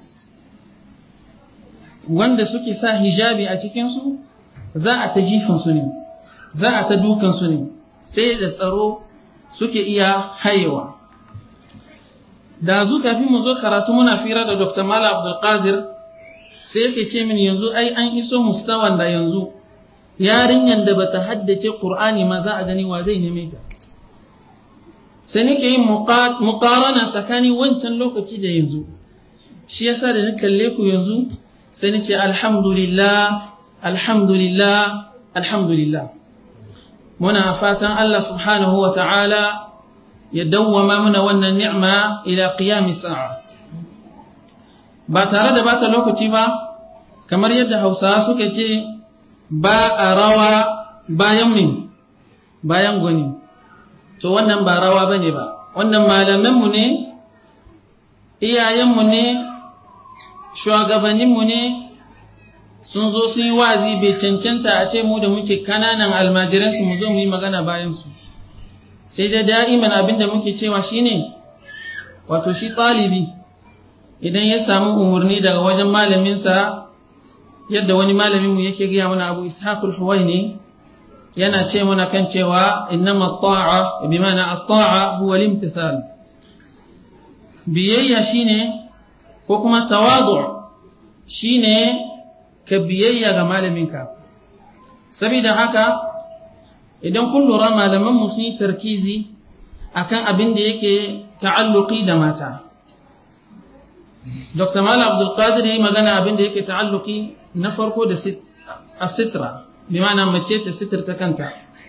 wanda suke sa hijabi a cikinsu za a ta jifinsu ne za a ta dukansu ne sai da tsaro suke iya hayewa da zu kafin mu zo karatu muna fira da dr mala abdulkadir sai yake ce min yanzu ai an iso mustawan da yanzu yarinyar da bata haddace qur'ani ma za a gani wa zai neme ta sai nake yin muqarana tsakanin wancan lokaci da yanzu shi yasa da na kalle ku yanzu sai nace alhamdulillah alhamdulillah alhamdulillah muna fatan Allah subhanahu wa ta'ala ya dawwama mana wannan ni'ma ila qiyamis sa'a ba tare da bata lokaci ba kamar yadda Hausawa suka ce ba a rawa bayan min bayan gwani to wannan ba rawa bane ba wannan malamanmu ne iyayenmu ne shugabanninmu ne sun zo sun yi wazi bai cancanta a ce mu da muke kananan almajiransu mu zo mu yi magana bayansu sai da da'iman abin da muke cewa shine wato shi ɗalibi idan ya samu umarni daga wajen malaminsa yadda wani malaminmu yake gaya mana abu ishaqul huwaini yana ce mana kan cewa innama ta'a bi mana at-ta'a huwa al-imtithal biyayya shine ko kuma tawadu shine ka biyayya ga malaminka saboda haka idan kun lura malaman mu sun yi tarkizi akan abin da yake ta'alluqi da mata Dr. Malam Abdul Qadir yi magana abin da yake ta'alluqi na farko da sitra bimana mace ta sitirta kanta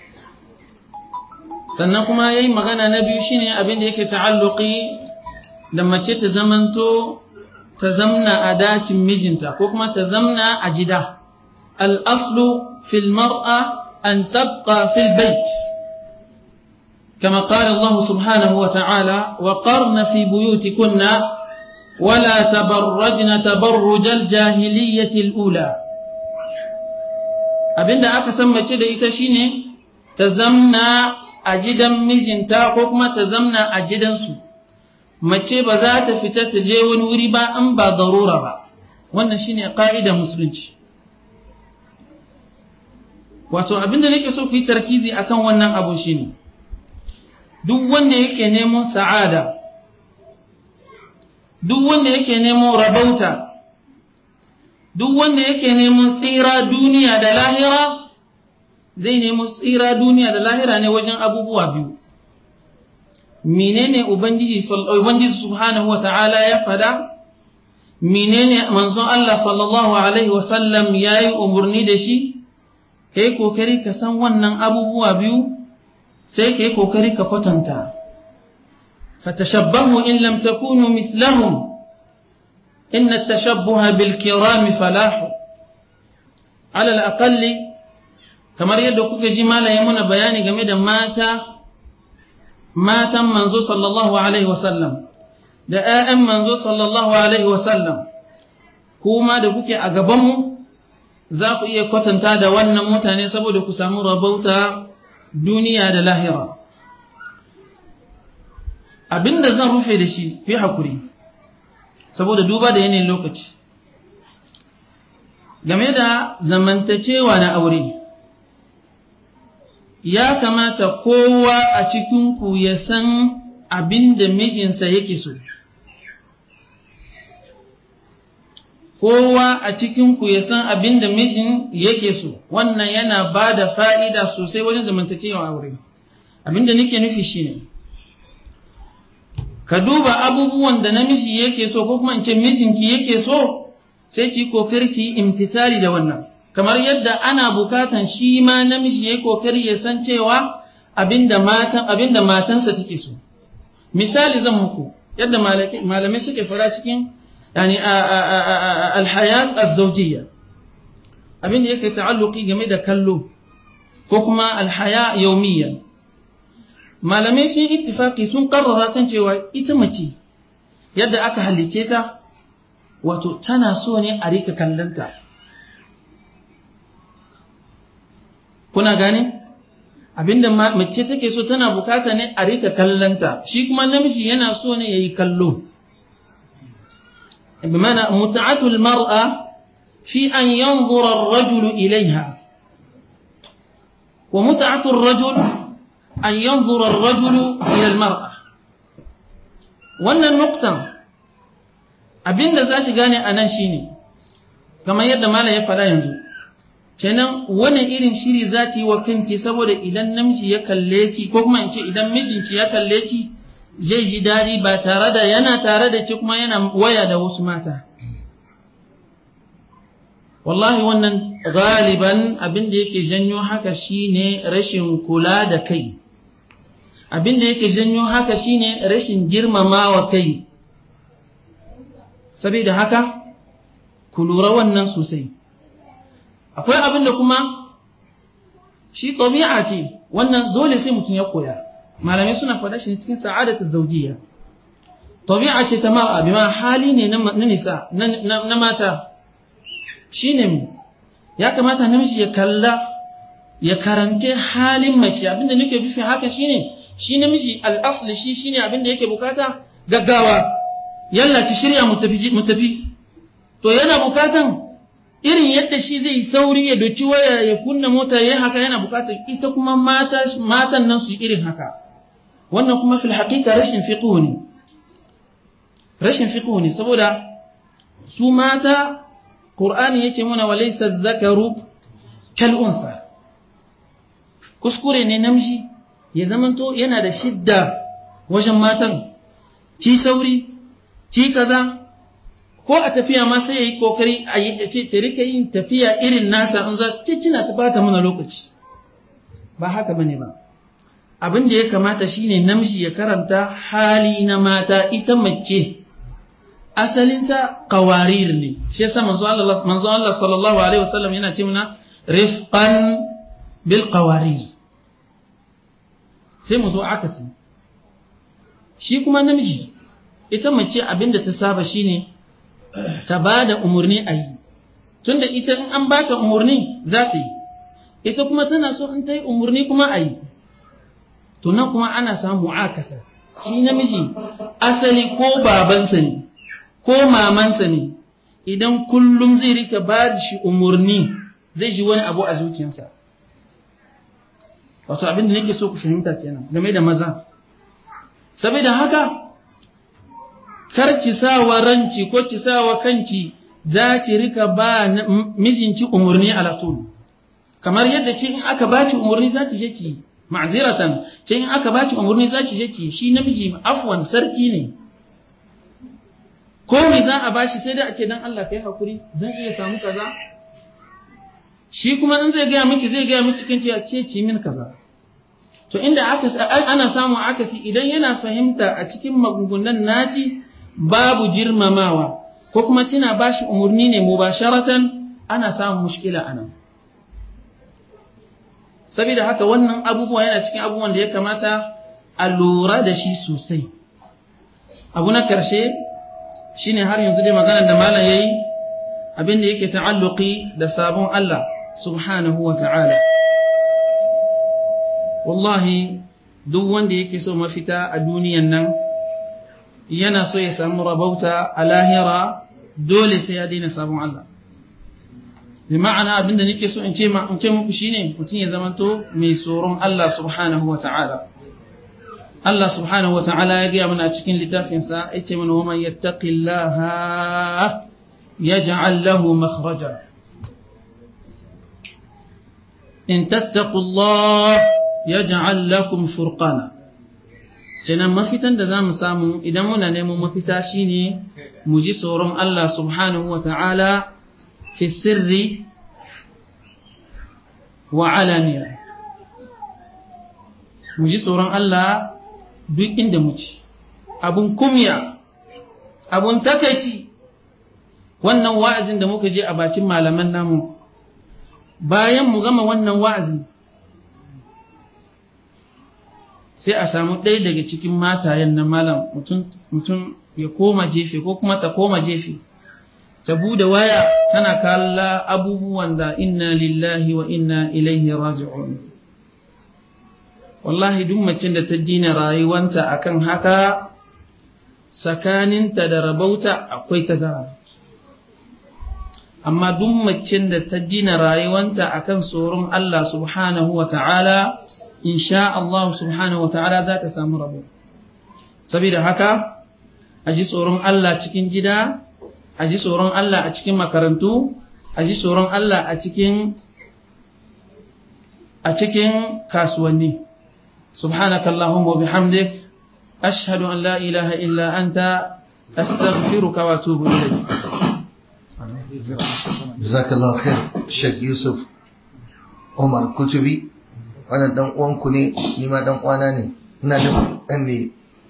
sannan kuma yayi magana na biyu shine abin da yake ta'alluqi da mace ta zamanto ta zamna a dacin mijinta ko kuma ta zamna a gida al-aslu fil mar'a an tabqa fil bait كما قال الله سبحانه وتعالى وقرن في بيوتكن ولا تبرجن تبرج الجاهلية الأولى abinda aka san mace da ita shine ta zamna a gidan mijinta ko kuma ta zamna a gidansu mace ba za ta fita ta je wani wuri ba in ba darura ba wannan shine ka'idar musulunci wato abinda nake so ku yi tarkizi akan wannan abu shine duk wanda yake neman sa'ada duk wanda yake neman rabauta duk wanda yake neman tsira duniya da lahira zai nemi tsira duniya da lahira ne wajen abubuwa biyu menene ubangiji ubangiji subhanahu wata'ala ya fada menene manzon Allah sallallahu alaihi wasallam yayi umurni da shi kai kokari ka san wannan abubuwa biyu sai kai kokari ka kwatanta fatashabbahu in lam takunu mislahum inna at-tashabbuha bil kirami falahu ala al-aqalli kamar yadda kuka ji malaye muna bayani game da mata matan manzo sallallahu alaihi wasallam da ‘ya'yan manzo sallallahu alaihi wasallam kuma da kuke a gabanmu za ku iya kwatanta da wannan mutane saboda ku samu rabauta duniya da lahira abinda zan rufe da shi fi hakuri saboda duba da yanayin lokaci game da zamantacewa na aure ya kamata kowa a cikinku ya san abin da mijinsa yake so. Kowa a cikinku ya san abin da mijin yake so, wannan yana ba da fa'ida sosai wajen zamantakewa aure. Abin da nake nufi shi ne, ka duba abubuwan da namiji yake so ko kuma in ce mijinki yake so, sai ki kokari ki imtisali da wannan. kamar yadda ana bukatan shi ma namiji ya kokari ya san cewa abinda matan abinda matansa take so misali zan muku yadda malamai suke fara cikin yani alhayat az-zawjiyya abinda yake ta'alluqi game da kallo ko kuma alhaya yawmiyya malamai sun ittifaqi sun karrara kan cewa ita mace yadda aka halice ta wato tana so ne a rika kallanta kuna gane abinda mace take so tana bukata ne a rika kallanta shi kuma namiji yana so ne yayi kallo bimana mut'atu almar'a fi an yanzura ar-rajulu ilayha wa mut'atu ar-rajul an yanzura ar-rajulu ila al-mar'a wannan nuktan abinda za shi gane anan shine kamar yadda malam ya faɗa yanzu kenan wani irin shiri za ta yi wa kanki saboda idan namiji ya kalle ki ko kuma in ce idan mijinki ya kalle ki zai ji daɗi ba tare da yana tare da ki kuma yana waya da wasu mata wallahi wannan galiban abin da yake janyo haka shine rashin kula da kai abin da yake janyo haka shine rashin girmamawa kai saboda haka ku lura wannan sosai akwai abin da kuma shi tabi'a ce wannan dole sai mutum ya koya malamai suna faɗa shi cikin sa'adatu zawjiyya tabi'a ce ta mar'a bima hali ne na nisa na mata shine mu ya kamata namiji ya kalla ya karante halin mace abinda nake bifi haka shine shi namiji al-asli shi shine abinda yake bukata gaggawa yalla ki shirya mu tafi to yana bukatan irin yadda shi zai sauri ya doki waya ya kunna mota ya haka yana bukatar ita kuma mata matan nan su irin haka wannan kuma fil haqiqa rashin fiqh ne rashin fiqh ne saboda su mata qur'ani yace muna walaysa dhakaru kal unsa kuskure ne namiji ya zamanto yana da shidda wajen matan ki sauri ki kaza ko a tafiya ma sai ya yi kokari a yi ce ta rika yin tafiya irin nasa in za ce kina ta bata mana lokaci ba haka bane ba abin da ya kamata shine namiji ya karanta hali na mata ita mace asalinta qawarir ne shi yasa manzo Allah manzo Allah sallallahu alaihi wasallam yana ce mana rifqan bil qawarir sai mu zo akasi shi kuma namiji ita mace abinda ta saba shine ta ba da umarni a yi tunda ita in an bata umarni za ta yi ita kuma tana so in ta yi umarni kuma a yi tunan kuma ana samu akasa shi namiji asali ko babansa ne ko mamansa ne idan kullum zai rika ba da shi umarni zai ji wani abu a zuciyarsa wato abin da nake so ku fahimta kenan game da maza saboda haka kar ki sa wa ranci ko ki sa wa kanki za ki rika ba mijinki umarni ala tul kamar yadda ce in aka baki umarni za ki je ki ma'ziratan ce in aka baki umarni za ki je ki shi namiji afwan sarki ne ko me za a bashi sai dai a ce dan Allah kai hakuri zan iya samu kaza shi kuma in zai gaya miki zai gaya miki kinci a ce ki min kaza to inda aka ana samu akasi idan yana fahimta a cikin magungunan naci babu girmamawa ko kuma tana bashi umarni ne mubasharatan ana samun mushkila anan saboda haka wannan abubuwa yana cikin abubuwan da ya kamata a lura da shi sosai abu na karshe shine har yanzu dai maganar da malam yayi abin da yake ta'alluqi da sabon Allah subhanahu wa ta'ala wallahi duk wanda yake so mafita a duniyan nan yana so ya samu rabauta a lahira dole sai ya daina sabon Allah bi ma'ana abinda nake so in ce ma in ce muku shine mutum ya zamanto mai tsoron Allah subhanahu wa ta'ala Allah subhanahu wa ta'ala ya gaya mana a cikin littafinsa ya ce mana wa man yattaqillaha yaj'al lahu makhraja in tattaqullah yaj'al lakum furqana kenan mafitan da zamu samu idan muna neman mafita shine mu ji tsoron Allah subhanahu wa ta'ala fi sirri wa alaniya mu ji tsoron Allah duk inda muke abun kumya abun takaici wannan wa'azin da muka je a bakin malaman namu bayan mu gama wannan wa'azi sai a samu ɗaya daga cikin matayen na malam mutum ya koma jefe ko kuma ta koma jefe ta bude waya tana kalla abubuwan da inna lillahi wa inna ilaihi raji'un wallahi duk macin da ta jina rayuwanta akan haka tsakaninta da rabauta akwai tazara amma duk macin da ta gina rayuwanta akan tsoron Allah subhanahu wa ta'ala insha Allah subhanahu wa ta'ala za ta samu rabo saboda haka a ji tsoron Allah cikin gida a ji tsoron Allah a cikin makarantu a ji tsoron Allah a cikin a cikin kasuwanni سبحانك اللهم وبحمدك أشهد أن لا إله إلا أنت أستغفرك وأتوب إليك جزاك الله خير Sheikh Yusuf Umar Kutubi wannan dan uwanku ne ni ma dan uwana ne ina da dan ne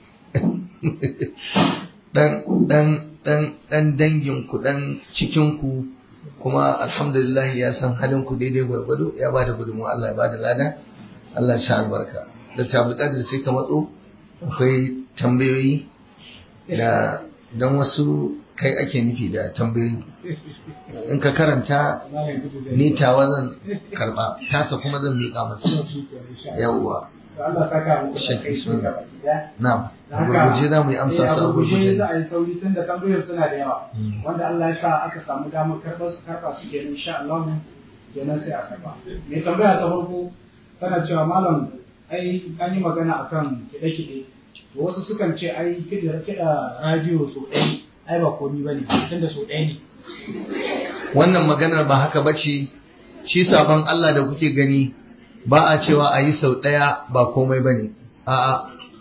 dan dan dan dan dangin ku dan cikin ku kuma alhamdulillah ya san halin ku daidai gwargwado ya bada gudunmu Allah ya bada lada Allah ya sha albarka da tabbukatar sai ka matso akwai tambayoyi da don wasu kai ake nufi da tambayoyi in ka karanta ni tawa zan karba tasa kuma zan miƙa masa yawwa shakki sun na'am a gurguje za mu yi amsa su a gurguje za a yi sauri tun da tambayoyin suna da yawa wanda Allah ya sa aka samu damar karɓa su karɓa su kenan insha Allah kenan sai a karɓa mai tambaya ta farko tana cewa malam ai an yi magana akan kiɗe-kiɗe to wasu sukan ce ai kiɗa radiyo so ɗaya ai ba komi ba ne tunda so ɗaya ne wannan maganar ba haka ba ce shi sabon Allah da kuke gani ba a cewa a yi sau ɗaya ba komai ba ne a'a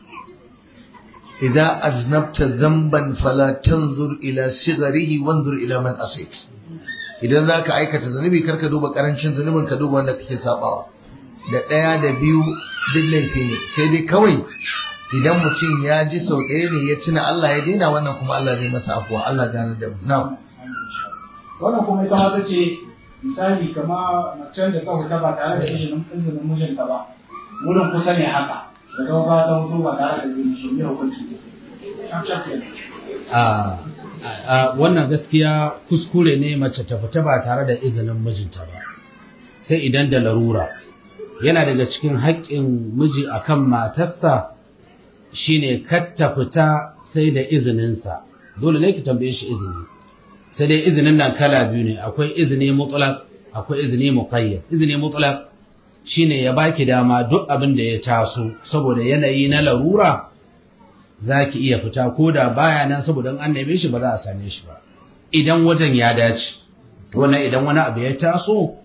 idan aznabta zamban fala tanzur ila sigarihi wanzur ila man asit idan za ka aikata zunubi karka duba karancin zunubin ka duba wanda kake sabawa da ɗaya da biyu duk laifi ne sai dai kawai idan mutum ya ji sau ɗaya ne ya tuna Allah ya daina wannan kuma Allah zai masa afuwa Allah gane da mu na'am wannan kuma ita ma ta ce misali kama macen da ta huta ba tare da izinin izinin mijinta ba wurin kusa ne haka da zama ba ta hutu ba tare da izinin shi ne hukunci shaf shaf kenan a wannan gaskiya kuskure ne mace ta fita ba tare da izinin mijinta ba sai idan da larura yana daga cikin haƙƙin miji akan matarsa shine kar ta fita sai da izininsa dole ne ki tambaye shi izini sai dai izinin nan kala biyu ne akwai izini mutlaq akwai izini muqayyad izini mutlaq shine ya baki dama duk abin da ya taso saboda yanayi na larura zaki iya fita ko da baya nan saboda an neme shi ba za a same shi ba idan wajen ya dace wannan idan wani abu ya taso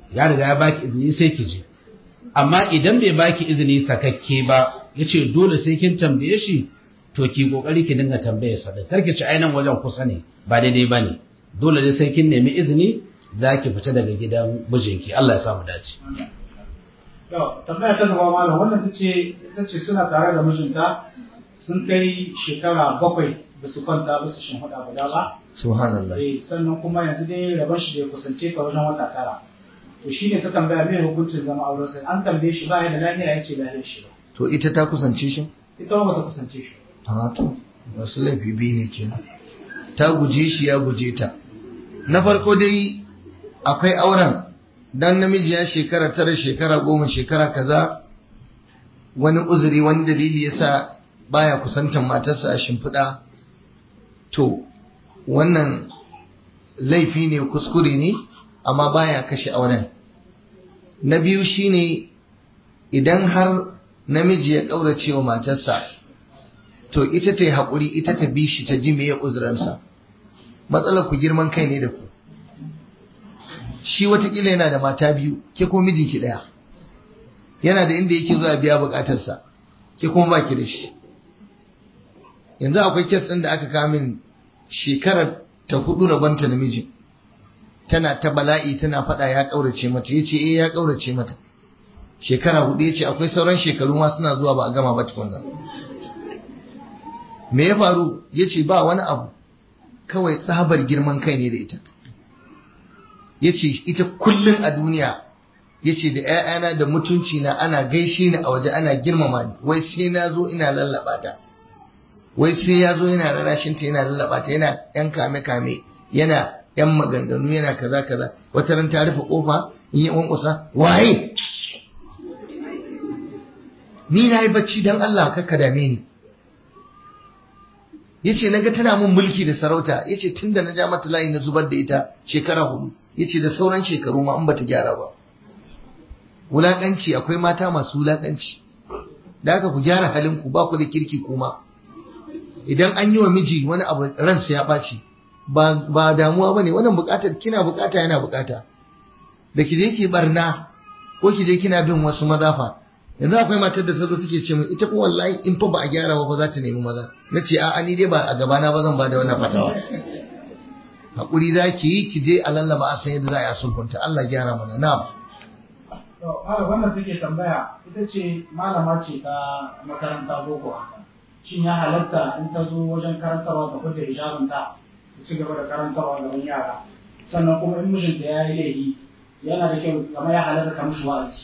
ya riga ya baki izini sai ki je amma idan bai baki izini sakakke ba yace dole sai kin tambaye shi to ki kokari ki dinga tambaye sa da karki ci ainan wajen kusa ne ba daidai bane dole ne sai kin nemi izini zaki fita daga gidan mijinki Allah ya samu dace Yau, tambaya ta gaba malam wannan ta ce ta ce suna tare da mijinta sun kai shekara bakwai ba su kwanta ba su shimfiɗa guda ba. subhanallah Eh, sannan kuma yanzu dai rabon shi bai kusance ka wajen wata tara. To shi ne ta tambaya mai hukuncin zama auren sai an tambaye shi ba ya da lafiya ya ce lafiyar shi ba. to ita ta kusance shi Ita ba ta kusance shi. a to wasu laifi biyu ne kenan ta guje shi ya guje ta na farko dai akwai auren dan namiji ya shekara tara shekara goma shekara kaza wani uzuri wani dalili yasa baya kusantar matarsa a shimfiɗa to wannan laifi ne kuskure ne amma baya kashe auren na biyu shine idan har namiji ya ƙaurace wa matarsa to ita ta yi haƙuri ita ta bi shi ta ji me ya uzuransa matsalar ku girman kai ne da ku shi watakila yana da mata biyu ke ko mijinki ɗaya yana da inda yake zuwa biya buƙatarsa ke kuma ba ki da shi yanzu akwai kes ɗin da aka kamin shekarar ta hudu rabanta da mijin tana ta bala'i tana faɗa ya ƙaurace mata ya ce eh ya ƙaurace mata shekara hudu ya ce akwai sauran shekaru ma suna zuwa ba a gama ba tukunna me ya faru ya ce ba wani abu kawai tsabar girman kai ne da ita ya ce ita kullum a duniya ya ce da ‘ya'yana da mutunci na ana gaishe ni a waje ana girmama ni wai sai na zo ina lallaba ta wai sai ya zo yana rarashinta yana lallaba ta yana ‘yan kame-kame yana ‘yan maganganu yana kaza kaza wata ran ta rufe kofa in yi wankusa waye ni na yi bacci don Allah kakka dame ni yace naga tana mun mulki da sarauta yace tunda na ja mata layi na zubar da ita shekara hudu yace da sauran shekaru ma in bata gyara ba wulakanci akwai mata masu wulakanci da haka ku gyara halin ku ba ku da kirki kuma idan an yi wa miji wani abu ransa ya ɓaci ba ba damuwa bane wannan buƙatar kina buƙata yana buƙata da ki je ki barna ko ki je kina bin wasu mazafa yanzu akwai matar da ta zo take ce min ita ko wallahi in fa ba a gyara ba za ta nemi maza na ce a'a ni dai ba a gabana ba zan ba da wannan fatawa hakuri za ki yi ki je a lallaba a san yadda za a yi a sulhunta Allah gyara mana na'am To, malam wannan take tambaya ita ce malama ce ta makaranta boko haka. Shin ya halatta in ta zo wajen karantarwa ta fita hijabinta ta ci gaba da karantarwa gaban yara. Sannan kuma in mijinta ya yi laifi yana da kyau kamar ya halatta ka mishi wa'azi.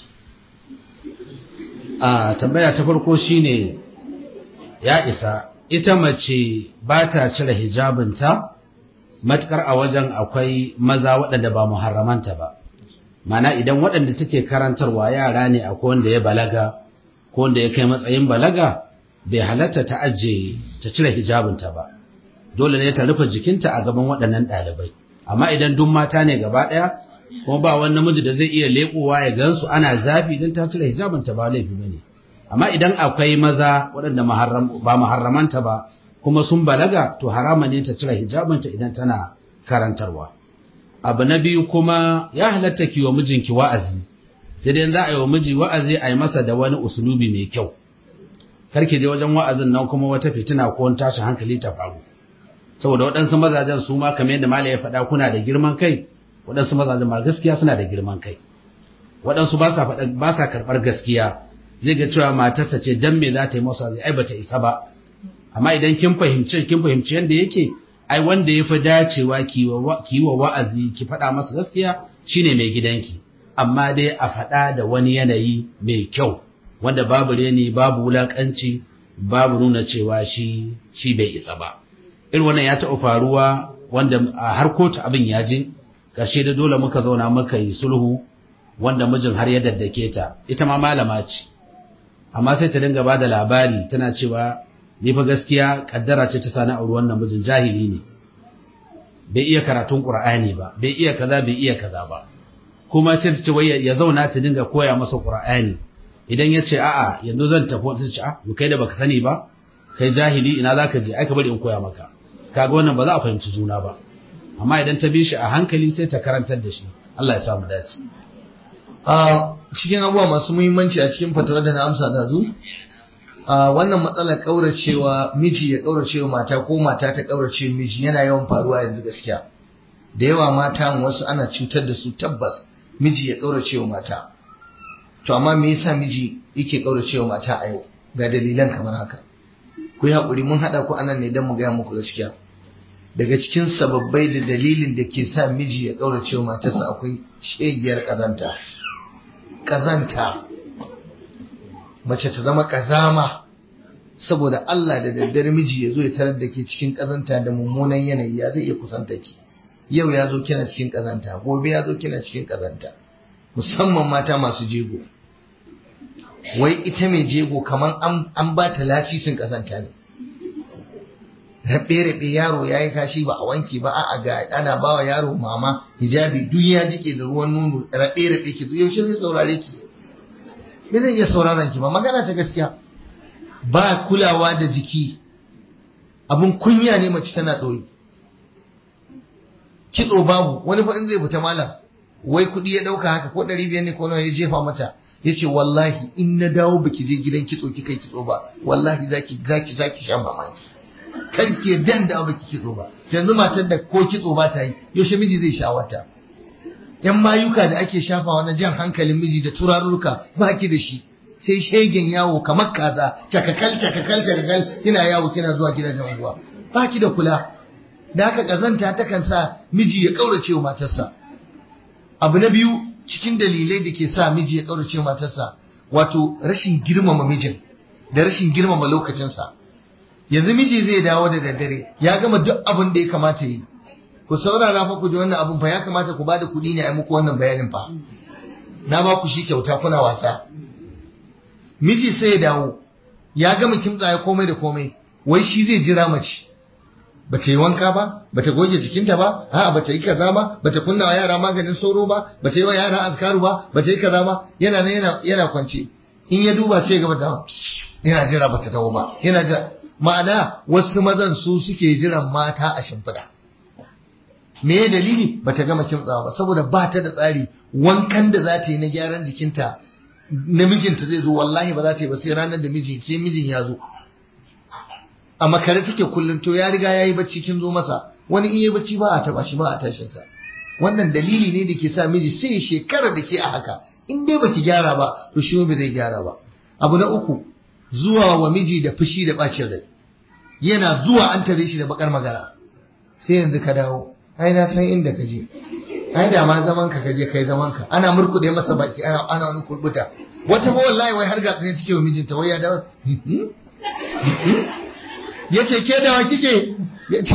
a tambaya ta farko shine ya isa ita mace ba ta cire hijabinta matukar a wajen akwai maza waɗanda ba muharramanta ba mana idan waɗanda take karantarwa yara ne akwai wanda ya balaga ko wanda ya kai matsayin balaga bai halatta ta ajiye ta cire hijabinta ba dole ne ta rufe jikinta a gaban waɗannan ɗalibai amma idan duk mata ne gaba ɗaya kuma ba wani namiji da zai iya leƙowa ya gansu ana zafi idan ta cire hijabinta ba laifi ba ne amma idan akwai maza waɗanda ba maharramanta ba kuma sun balaga to harama ne ta cire hijabinta idan tana karantarwa abu na biyu kuma ya halatta ki wa mijinki wa'azi sai dai za a yi wa miji wa'azi a yi masa da wani usulubi mai kyau karki je wajen wa'azin nan kuma wata fitina ko wani tashin hankali ta faru saboda waɗansu mazajen su ma kamar yadda malai ya faɗa kuna da girman kai waɗansu mazajen ma gaskiya suna da girman kai waɗansu ba sa faɗa ba sa karɓar gaskiya zai ga cewa matarsa ce dan me za ta yi masa zai ai bata isa ba amma idan kin fahimci kin fahimci yanda yake ai wanda ya fi dacewa ki wa wa'azi ki faɗa masa gaskiya shine mai gidanki amma dai a faɗa da wani yanayi mai kyau wanda babu reni babu wulakanci babu nuna cewa shi shi bai isa ba irin wannan ya taɓa faruwa wanda a har kotu abin ya je ƙarshe da dole muka zauna muka yi sulhu wanda mijin har ya daddake ta ita ma malama ce amma sai ta dinga bada labari tana cewa ni fa gaskiya kaddara ce ta sani auri wannan mijin jahili ne bai iya karatun qur'ani ba bai iya kaza bai iya kaza ba kuma sai ta ce wai ya zauna ta dinga koya masa qur'ani idan ya ce a'a yanzu zan tafi ta ce a kai da baka sani ba kai jahili ina zaka je ai ka bari in koya maka kaga wannan ba za a fahimci juna ba amma idan ta bi shi a hankali sai ta karantar da shi Allah ya samu dace a cikin abubuwa masu muhimmanci a cikin fatawar da na amsa da zu a wannan matsalar kauracewa miji ya kauracewa mata ko mata ta kaurace miji yana yawan faruwa yanzu gaskiya da yawa mata wasu ana cutar da su tabbas miji ya kauracewa mata to amma me yasa miji yake kauracewa mata a yau ga dalilan kamar haka ku yi haƙuri mun haɗa ku anan ne don mu gaya muku gaskiya daga cikin sababbai da dalilin da ke sa miji ya ƙaurace matarsa akwai shegiyar ƙazanta ƙazanta mace ta zama ƙazama saboda Allah da daddare miji ya zo ya tarar da ke cikin ƙazanta da mummunan yanayi ya zai iya kusanta ki yau ya zo kina cikin ƙazanta gobe ya zo kina cikin ƙazanta musamman mata masu jego wai ita mai jego kamar an ba ta lasisin ƙazanta ne rabe-rabe yaro ya yi kashi ba a wanke ba a ga ana ba wa yaro mama hijabi duk ya jike da ruwan nono rabe-rabe ki yaushe zai saurare ki me zai iya sauraron ki ba magana ta gaskiya ba kulawa da jiki abun kunya ne mace tana ɗoyi kitso babu wani fa in zai fita malam wai kuɗi ya ɗauka haka ko ɗari biyar ne ko nawa ya jefa mata ya ce wallahi in na dawo baki je gidan kitso kika yi kitso ba wallahi zaki zaki zaki sha mamaki kan ke dan da baki kitso ba yanzu matar da ko kitso ba ta yi yaushe miji zai sha wata yan mayuka da ake shafawa na jan hankalin miji da turarurruka ba ki da shi sai shegen yawo kamar kaza cakakal cakakal cakakal kina yawo kina zuwa gidajen unguwa ba ki da kula da haka kazanta takan sa miji ya kaurace wa matarsa abu na biyu cikin dalilai da ke sa miji ya kaurace matarsa wato rashin girmama mijin da rashin girmama lokacinsa yanzu miji zai dawo da daddare ya gama duk abin da ya kamata yi ku saurara fa ku ji wannan abin fa ya kamata ku bada kuɗi ne a muku wannan bayanin fa na ba ku shi kyauta kuna wasa miji sai ya dawo ya gama kimtsa ya komai da komai wai shi zai jira mace ba ta yi wanka ba ba ta goge jikinta ba a'a ba ta yi kaza ba ba ta kunna wa yara maganin sauro ba ba ta yi wa yara azkaru ba ba ta yi kaza ba yana nan yana yana kwance in ya duba sai gaba da yana jira ba ta dawo ba yana jira ma'ana wasu mazan su suke jiran mata a shimfiɗa me dalili ba ta gama kimtsawa ba saboda ba ta da tsari wankan da za ta yi na gyaran jikinta namijinta zai zo wallahi ba za ta yi ba sai ranar da miji sai mijin ya zo a makare take kullum to ya riga ya yi bacci kin zo masa wani in yi bacci ba a taba shi ba a tashin sa wannan dalili ne da ke sa miji sai shekara da ke a haka in dai baki gyara ba to shi ba zai gyara ba abu na uku zuwa wa miji da fushi da bacin rai yana zuwa an tare shi da bakar magana sai yanzu ka dawo ai na san inda ka je ai da ma zaman ka kaje kai zaman ka ana murkude masa baki ana ana wani kurbuta wata ba wallahi wai har gatsa ne take wa mijinta wai ya dawo yace ke dawa kike yace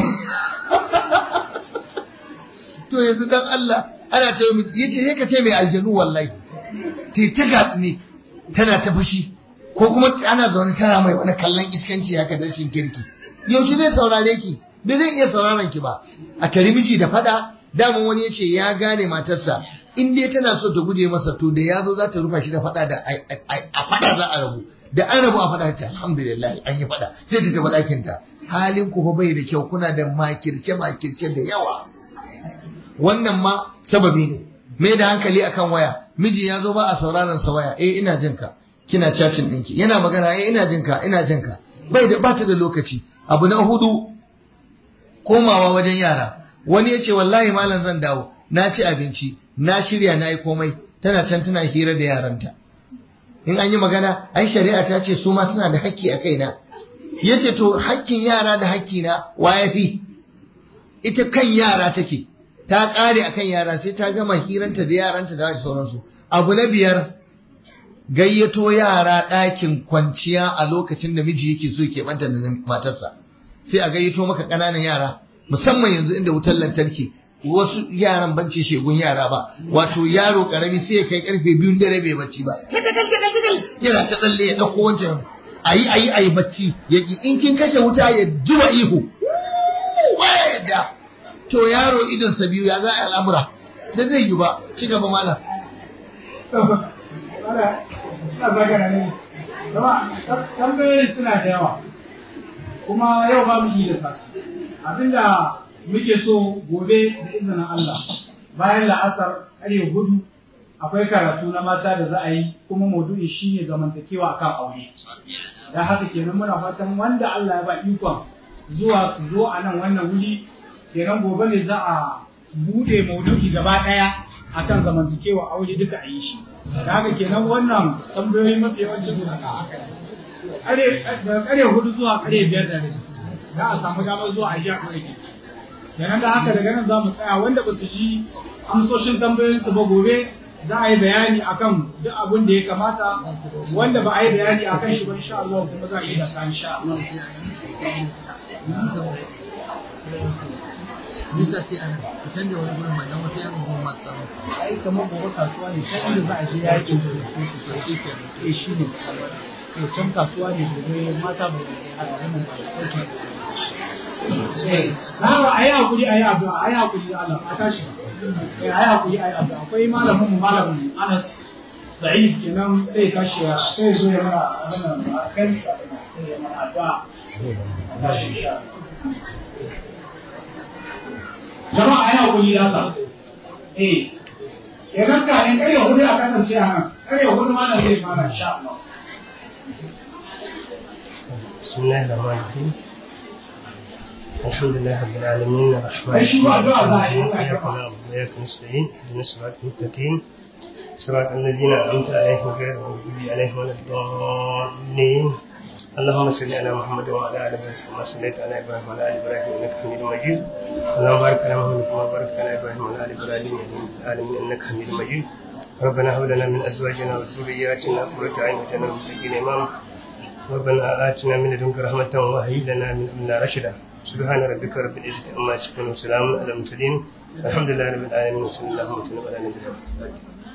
to yanzu dan Allah ana ta yi yace sai ka ce mai aljanu wallahi te ta gatsi ne tana ta fushi ko kuma ana zaune tana mai wani kallon iskanci haka da rashin kirki yaushe zai saurare ki bai zai iya sauraron ki ba a tari miji da fada daman wani yace ya gane matarsa in dai tana so ta guje masa to da yazo za ta rufa shi da fada da a fada za a rabu da an rabu a fada ta alhamdulillah an yi fada sai ta tafi ɗakin ta halin ku fa bai da kyau kuna da makirce makirce da yawa wannan ma sababi ne mai da hankali akan waya miji ya zo ba a sauraron sa waya eh ina jin ka kina chatting ɗinki yana magana eh ina jin ka ina jin ka bai da bata da lokaci abu na hudu komawa wajen yara wani ya ce wallahi malam zan dawo na ci abinci na shirya na yi komai tana can tana hira da yaranta in an yi magana ai shari'a ta ce su ma suna da haƙƙi a kaina ya ce to haƙƙin yara da haƙƙi na wa ya fi ita kan yara take ta ƙare akan yara sai ta gama hiranta da yaranta da sauransu abu na biyar gayyato yara ɗakin kwanciya a lokacin da miji yake so ke ɓanta da matarsa sai a gayyato maka ƙananan yara musamman yanzu inda wutar lantarki wasu yaran banci shegun yara ba wato yaro karami sai ya kai karfe biyun dare bai bacci ba yana ta tsalle ya ɗauko wancan ayi ayi ayi bacci ya in kin kashe wuta ya zuba ihu baya yadda to yaro idon sa biyu ya za a al'amura da zai yi ba ci gaba malam tambayoyin suna da yawa kuma yau ba mu yi da sasu abinda muke so gobe da izinin Allah bayan la'asar ƙarfe hudu akwai karatu na mata da za a yi kuma maudu'i shine zamantakewa akan aure dan haka kenan muna fatan wanda Allah ya ba ikon zuwa su zo a nan wannan wuri kenan gobe ne za a bude maudu'i gaba daya akan zamantakewa aure duka a yi shi da haka kenan wannan tambayoyi mafi yawancin su kare daga kare hudu zuwa kare biyar da rabi za a samu damar zuwa a ji a kare kenan da haka daga nan za mu tsaya wanda ba su ji amsoshin tambayoyinsu ba gobe za a yi bayani akan duk abin da ya kamata wanda ba a yi bayani akan shi ba insha Allah kuma za a yi da sa insha Allah nisa sai ana fitan da wani gurin mandan wata yan unguwar masu samu ai kamar gobe kasuwa ne can inda za a je yakin da su su sauke ke eh shi ne eh can kasuwa ne gobe mata ba a wannan ɗauke Nawa a yi hakuri a yi addu'a a yi hakuri da Allah a tashi eh a yi hakuri a yi addu'a akwai malamin mu malamin Anas Sa'id kenan sai ya tashi ya sai ya zo ya mana abin nan a kan sai ya mana addu'a tashi insha Allah jama'a ai hakuri da Allah eh ya ganka in kare hudu a kasance a nan kare hudu ma na zai fara insha Allah بسم الله الرحمن الرحيم الحمد لله رب العالمين الرحمن أشهد أن لا إله إلا الله إياك نعبد وإياك نستعين اهدنا الصراط المستقيم صراط الذين أنعمت عليهم غير المغضوب عليهم ولا الضالين اللهم صل على محمد وعلى ال محمد كما صليت على ابراهيم وعلى ال ابراهيم انك حميد مجيد اللهم بارك على محمد كما باركت على ابراهيم وعلى ال ابراهيم في العالمين انك حميد مجيد ربنا هب لنا من ازواجنا وذرياتنا قرة اعين واجعلنا للمتقين اماما ربنا آتنا من لدنك رحمة وهيئ لنا من أمرنا رشدا سبحان ربك رب العزة عما يصفون وسلام على المرسلين الحمد لله رب العالمين وصلى الله وسلم على نبينا محمد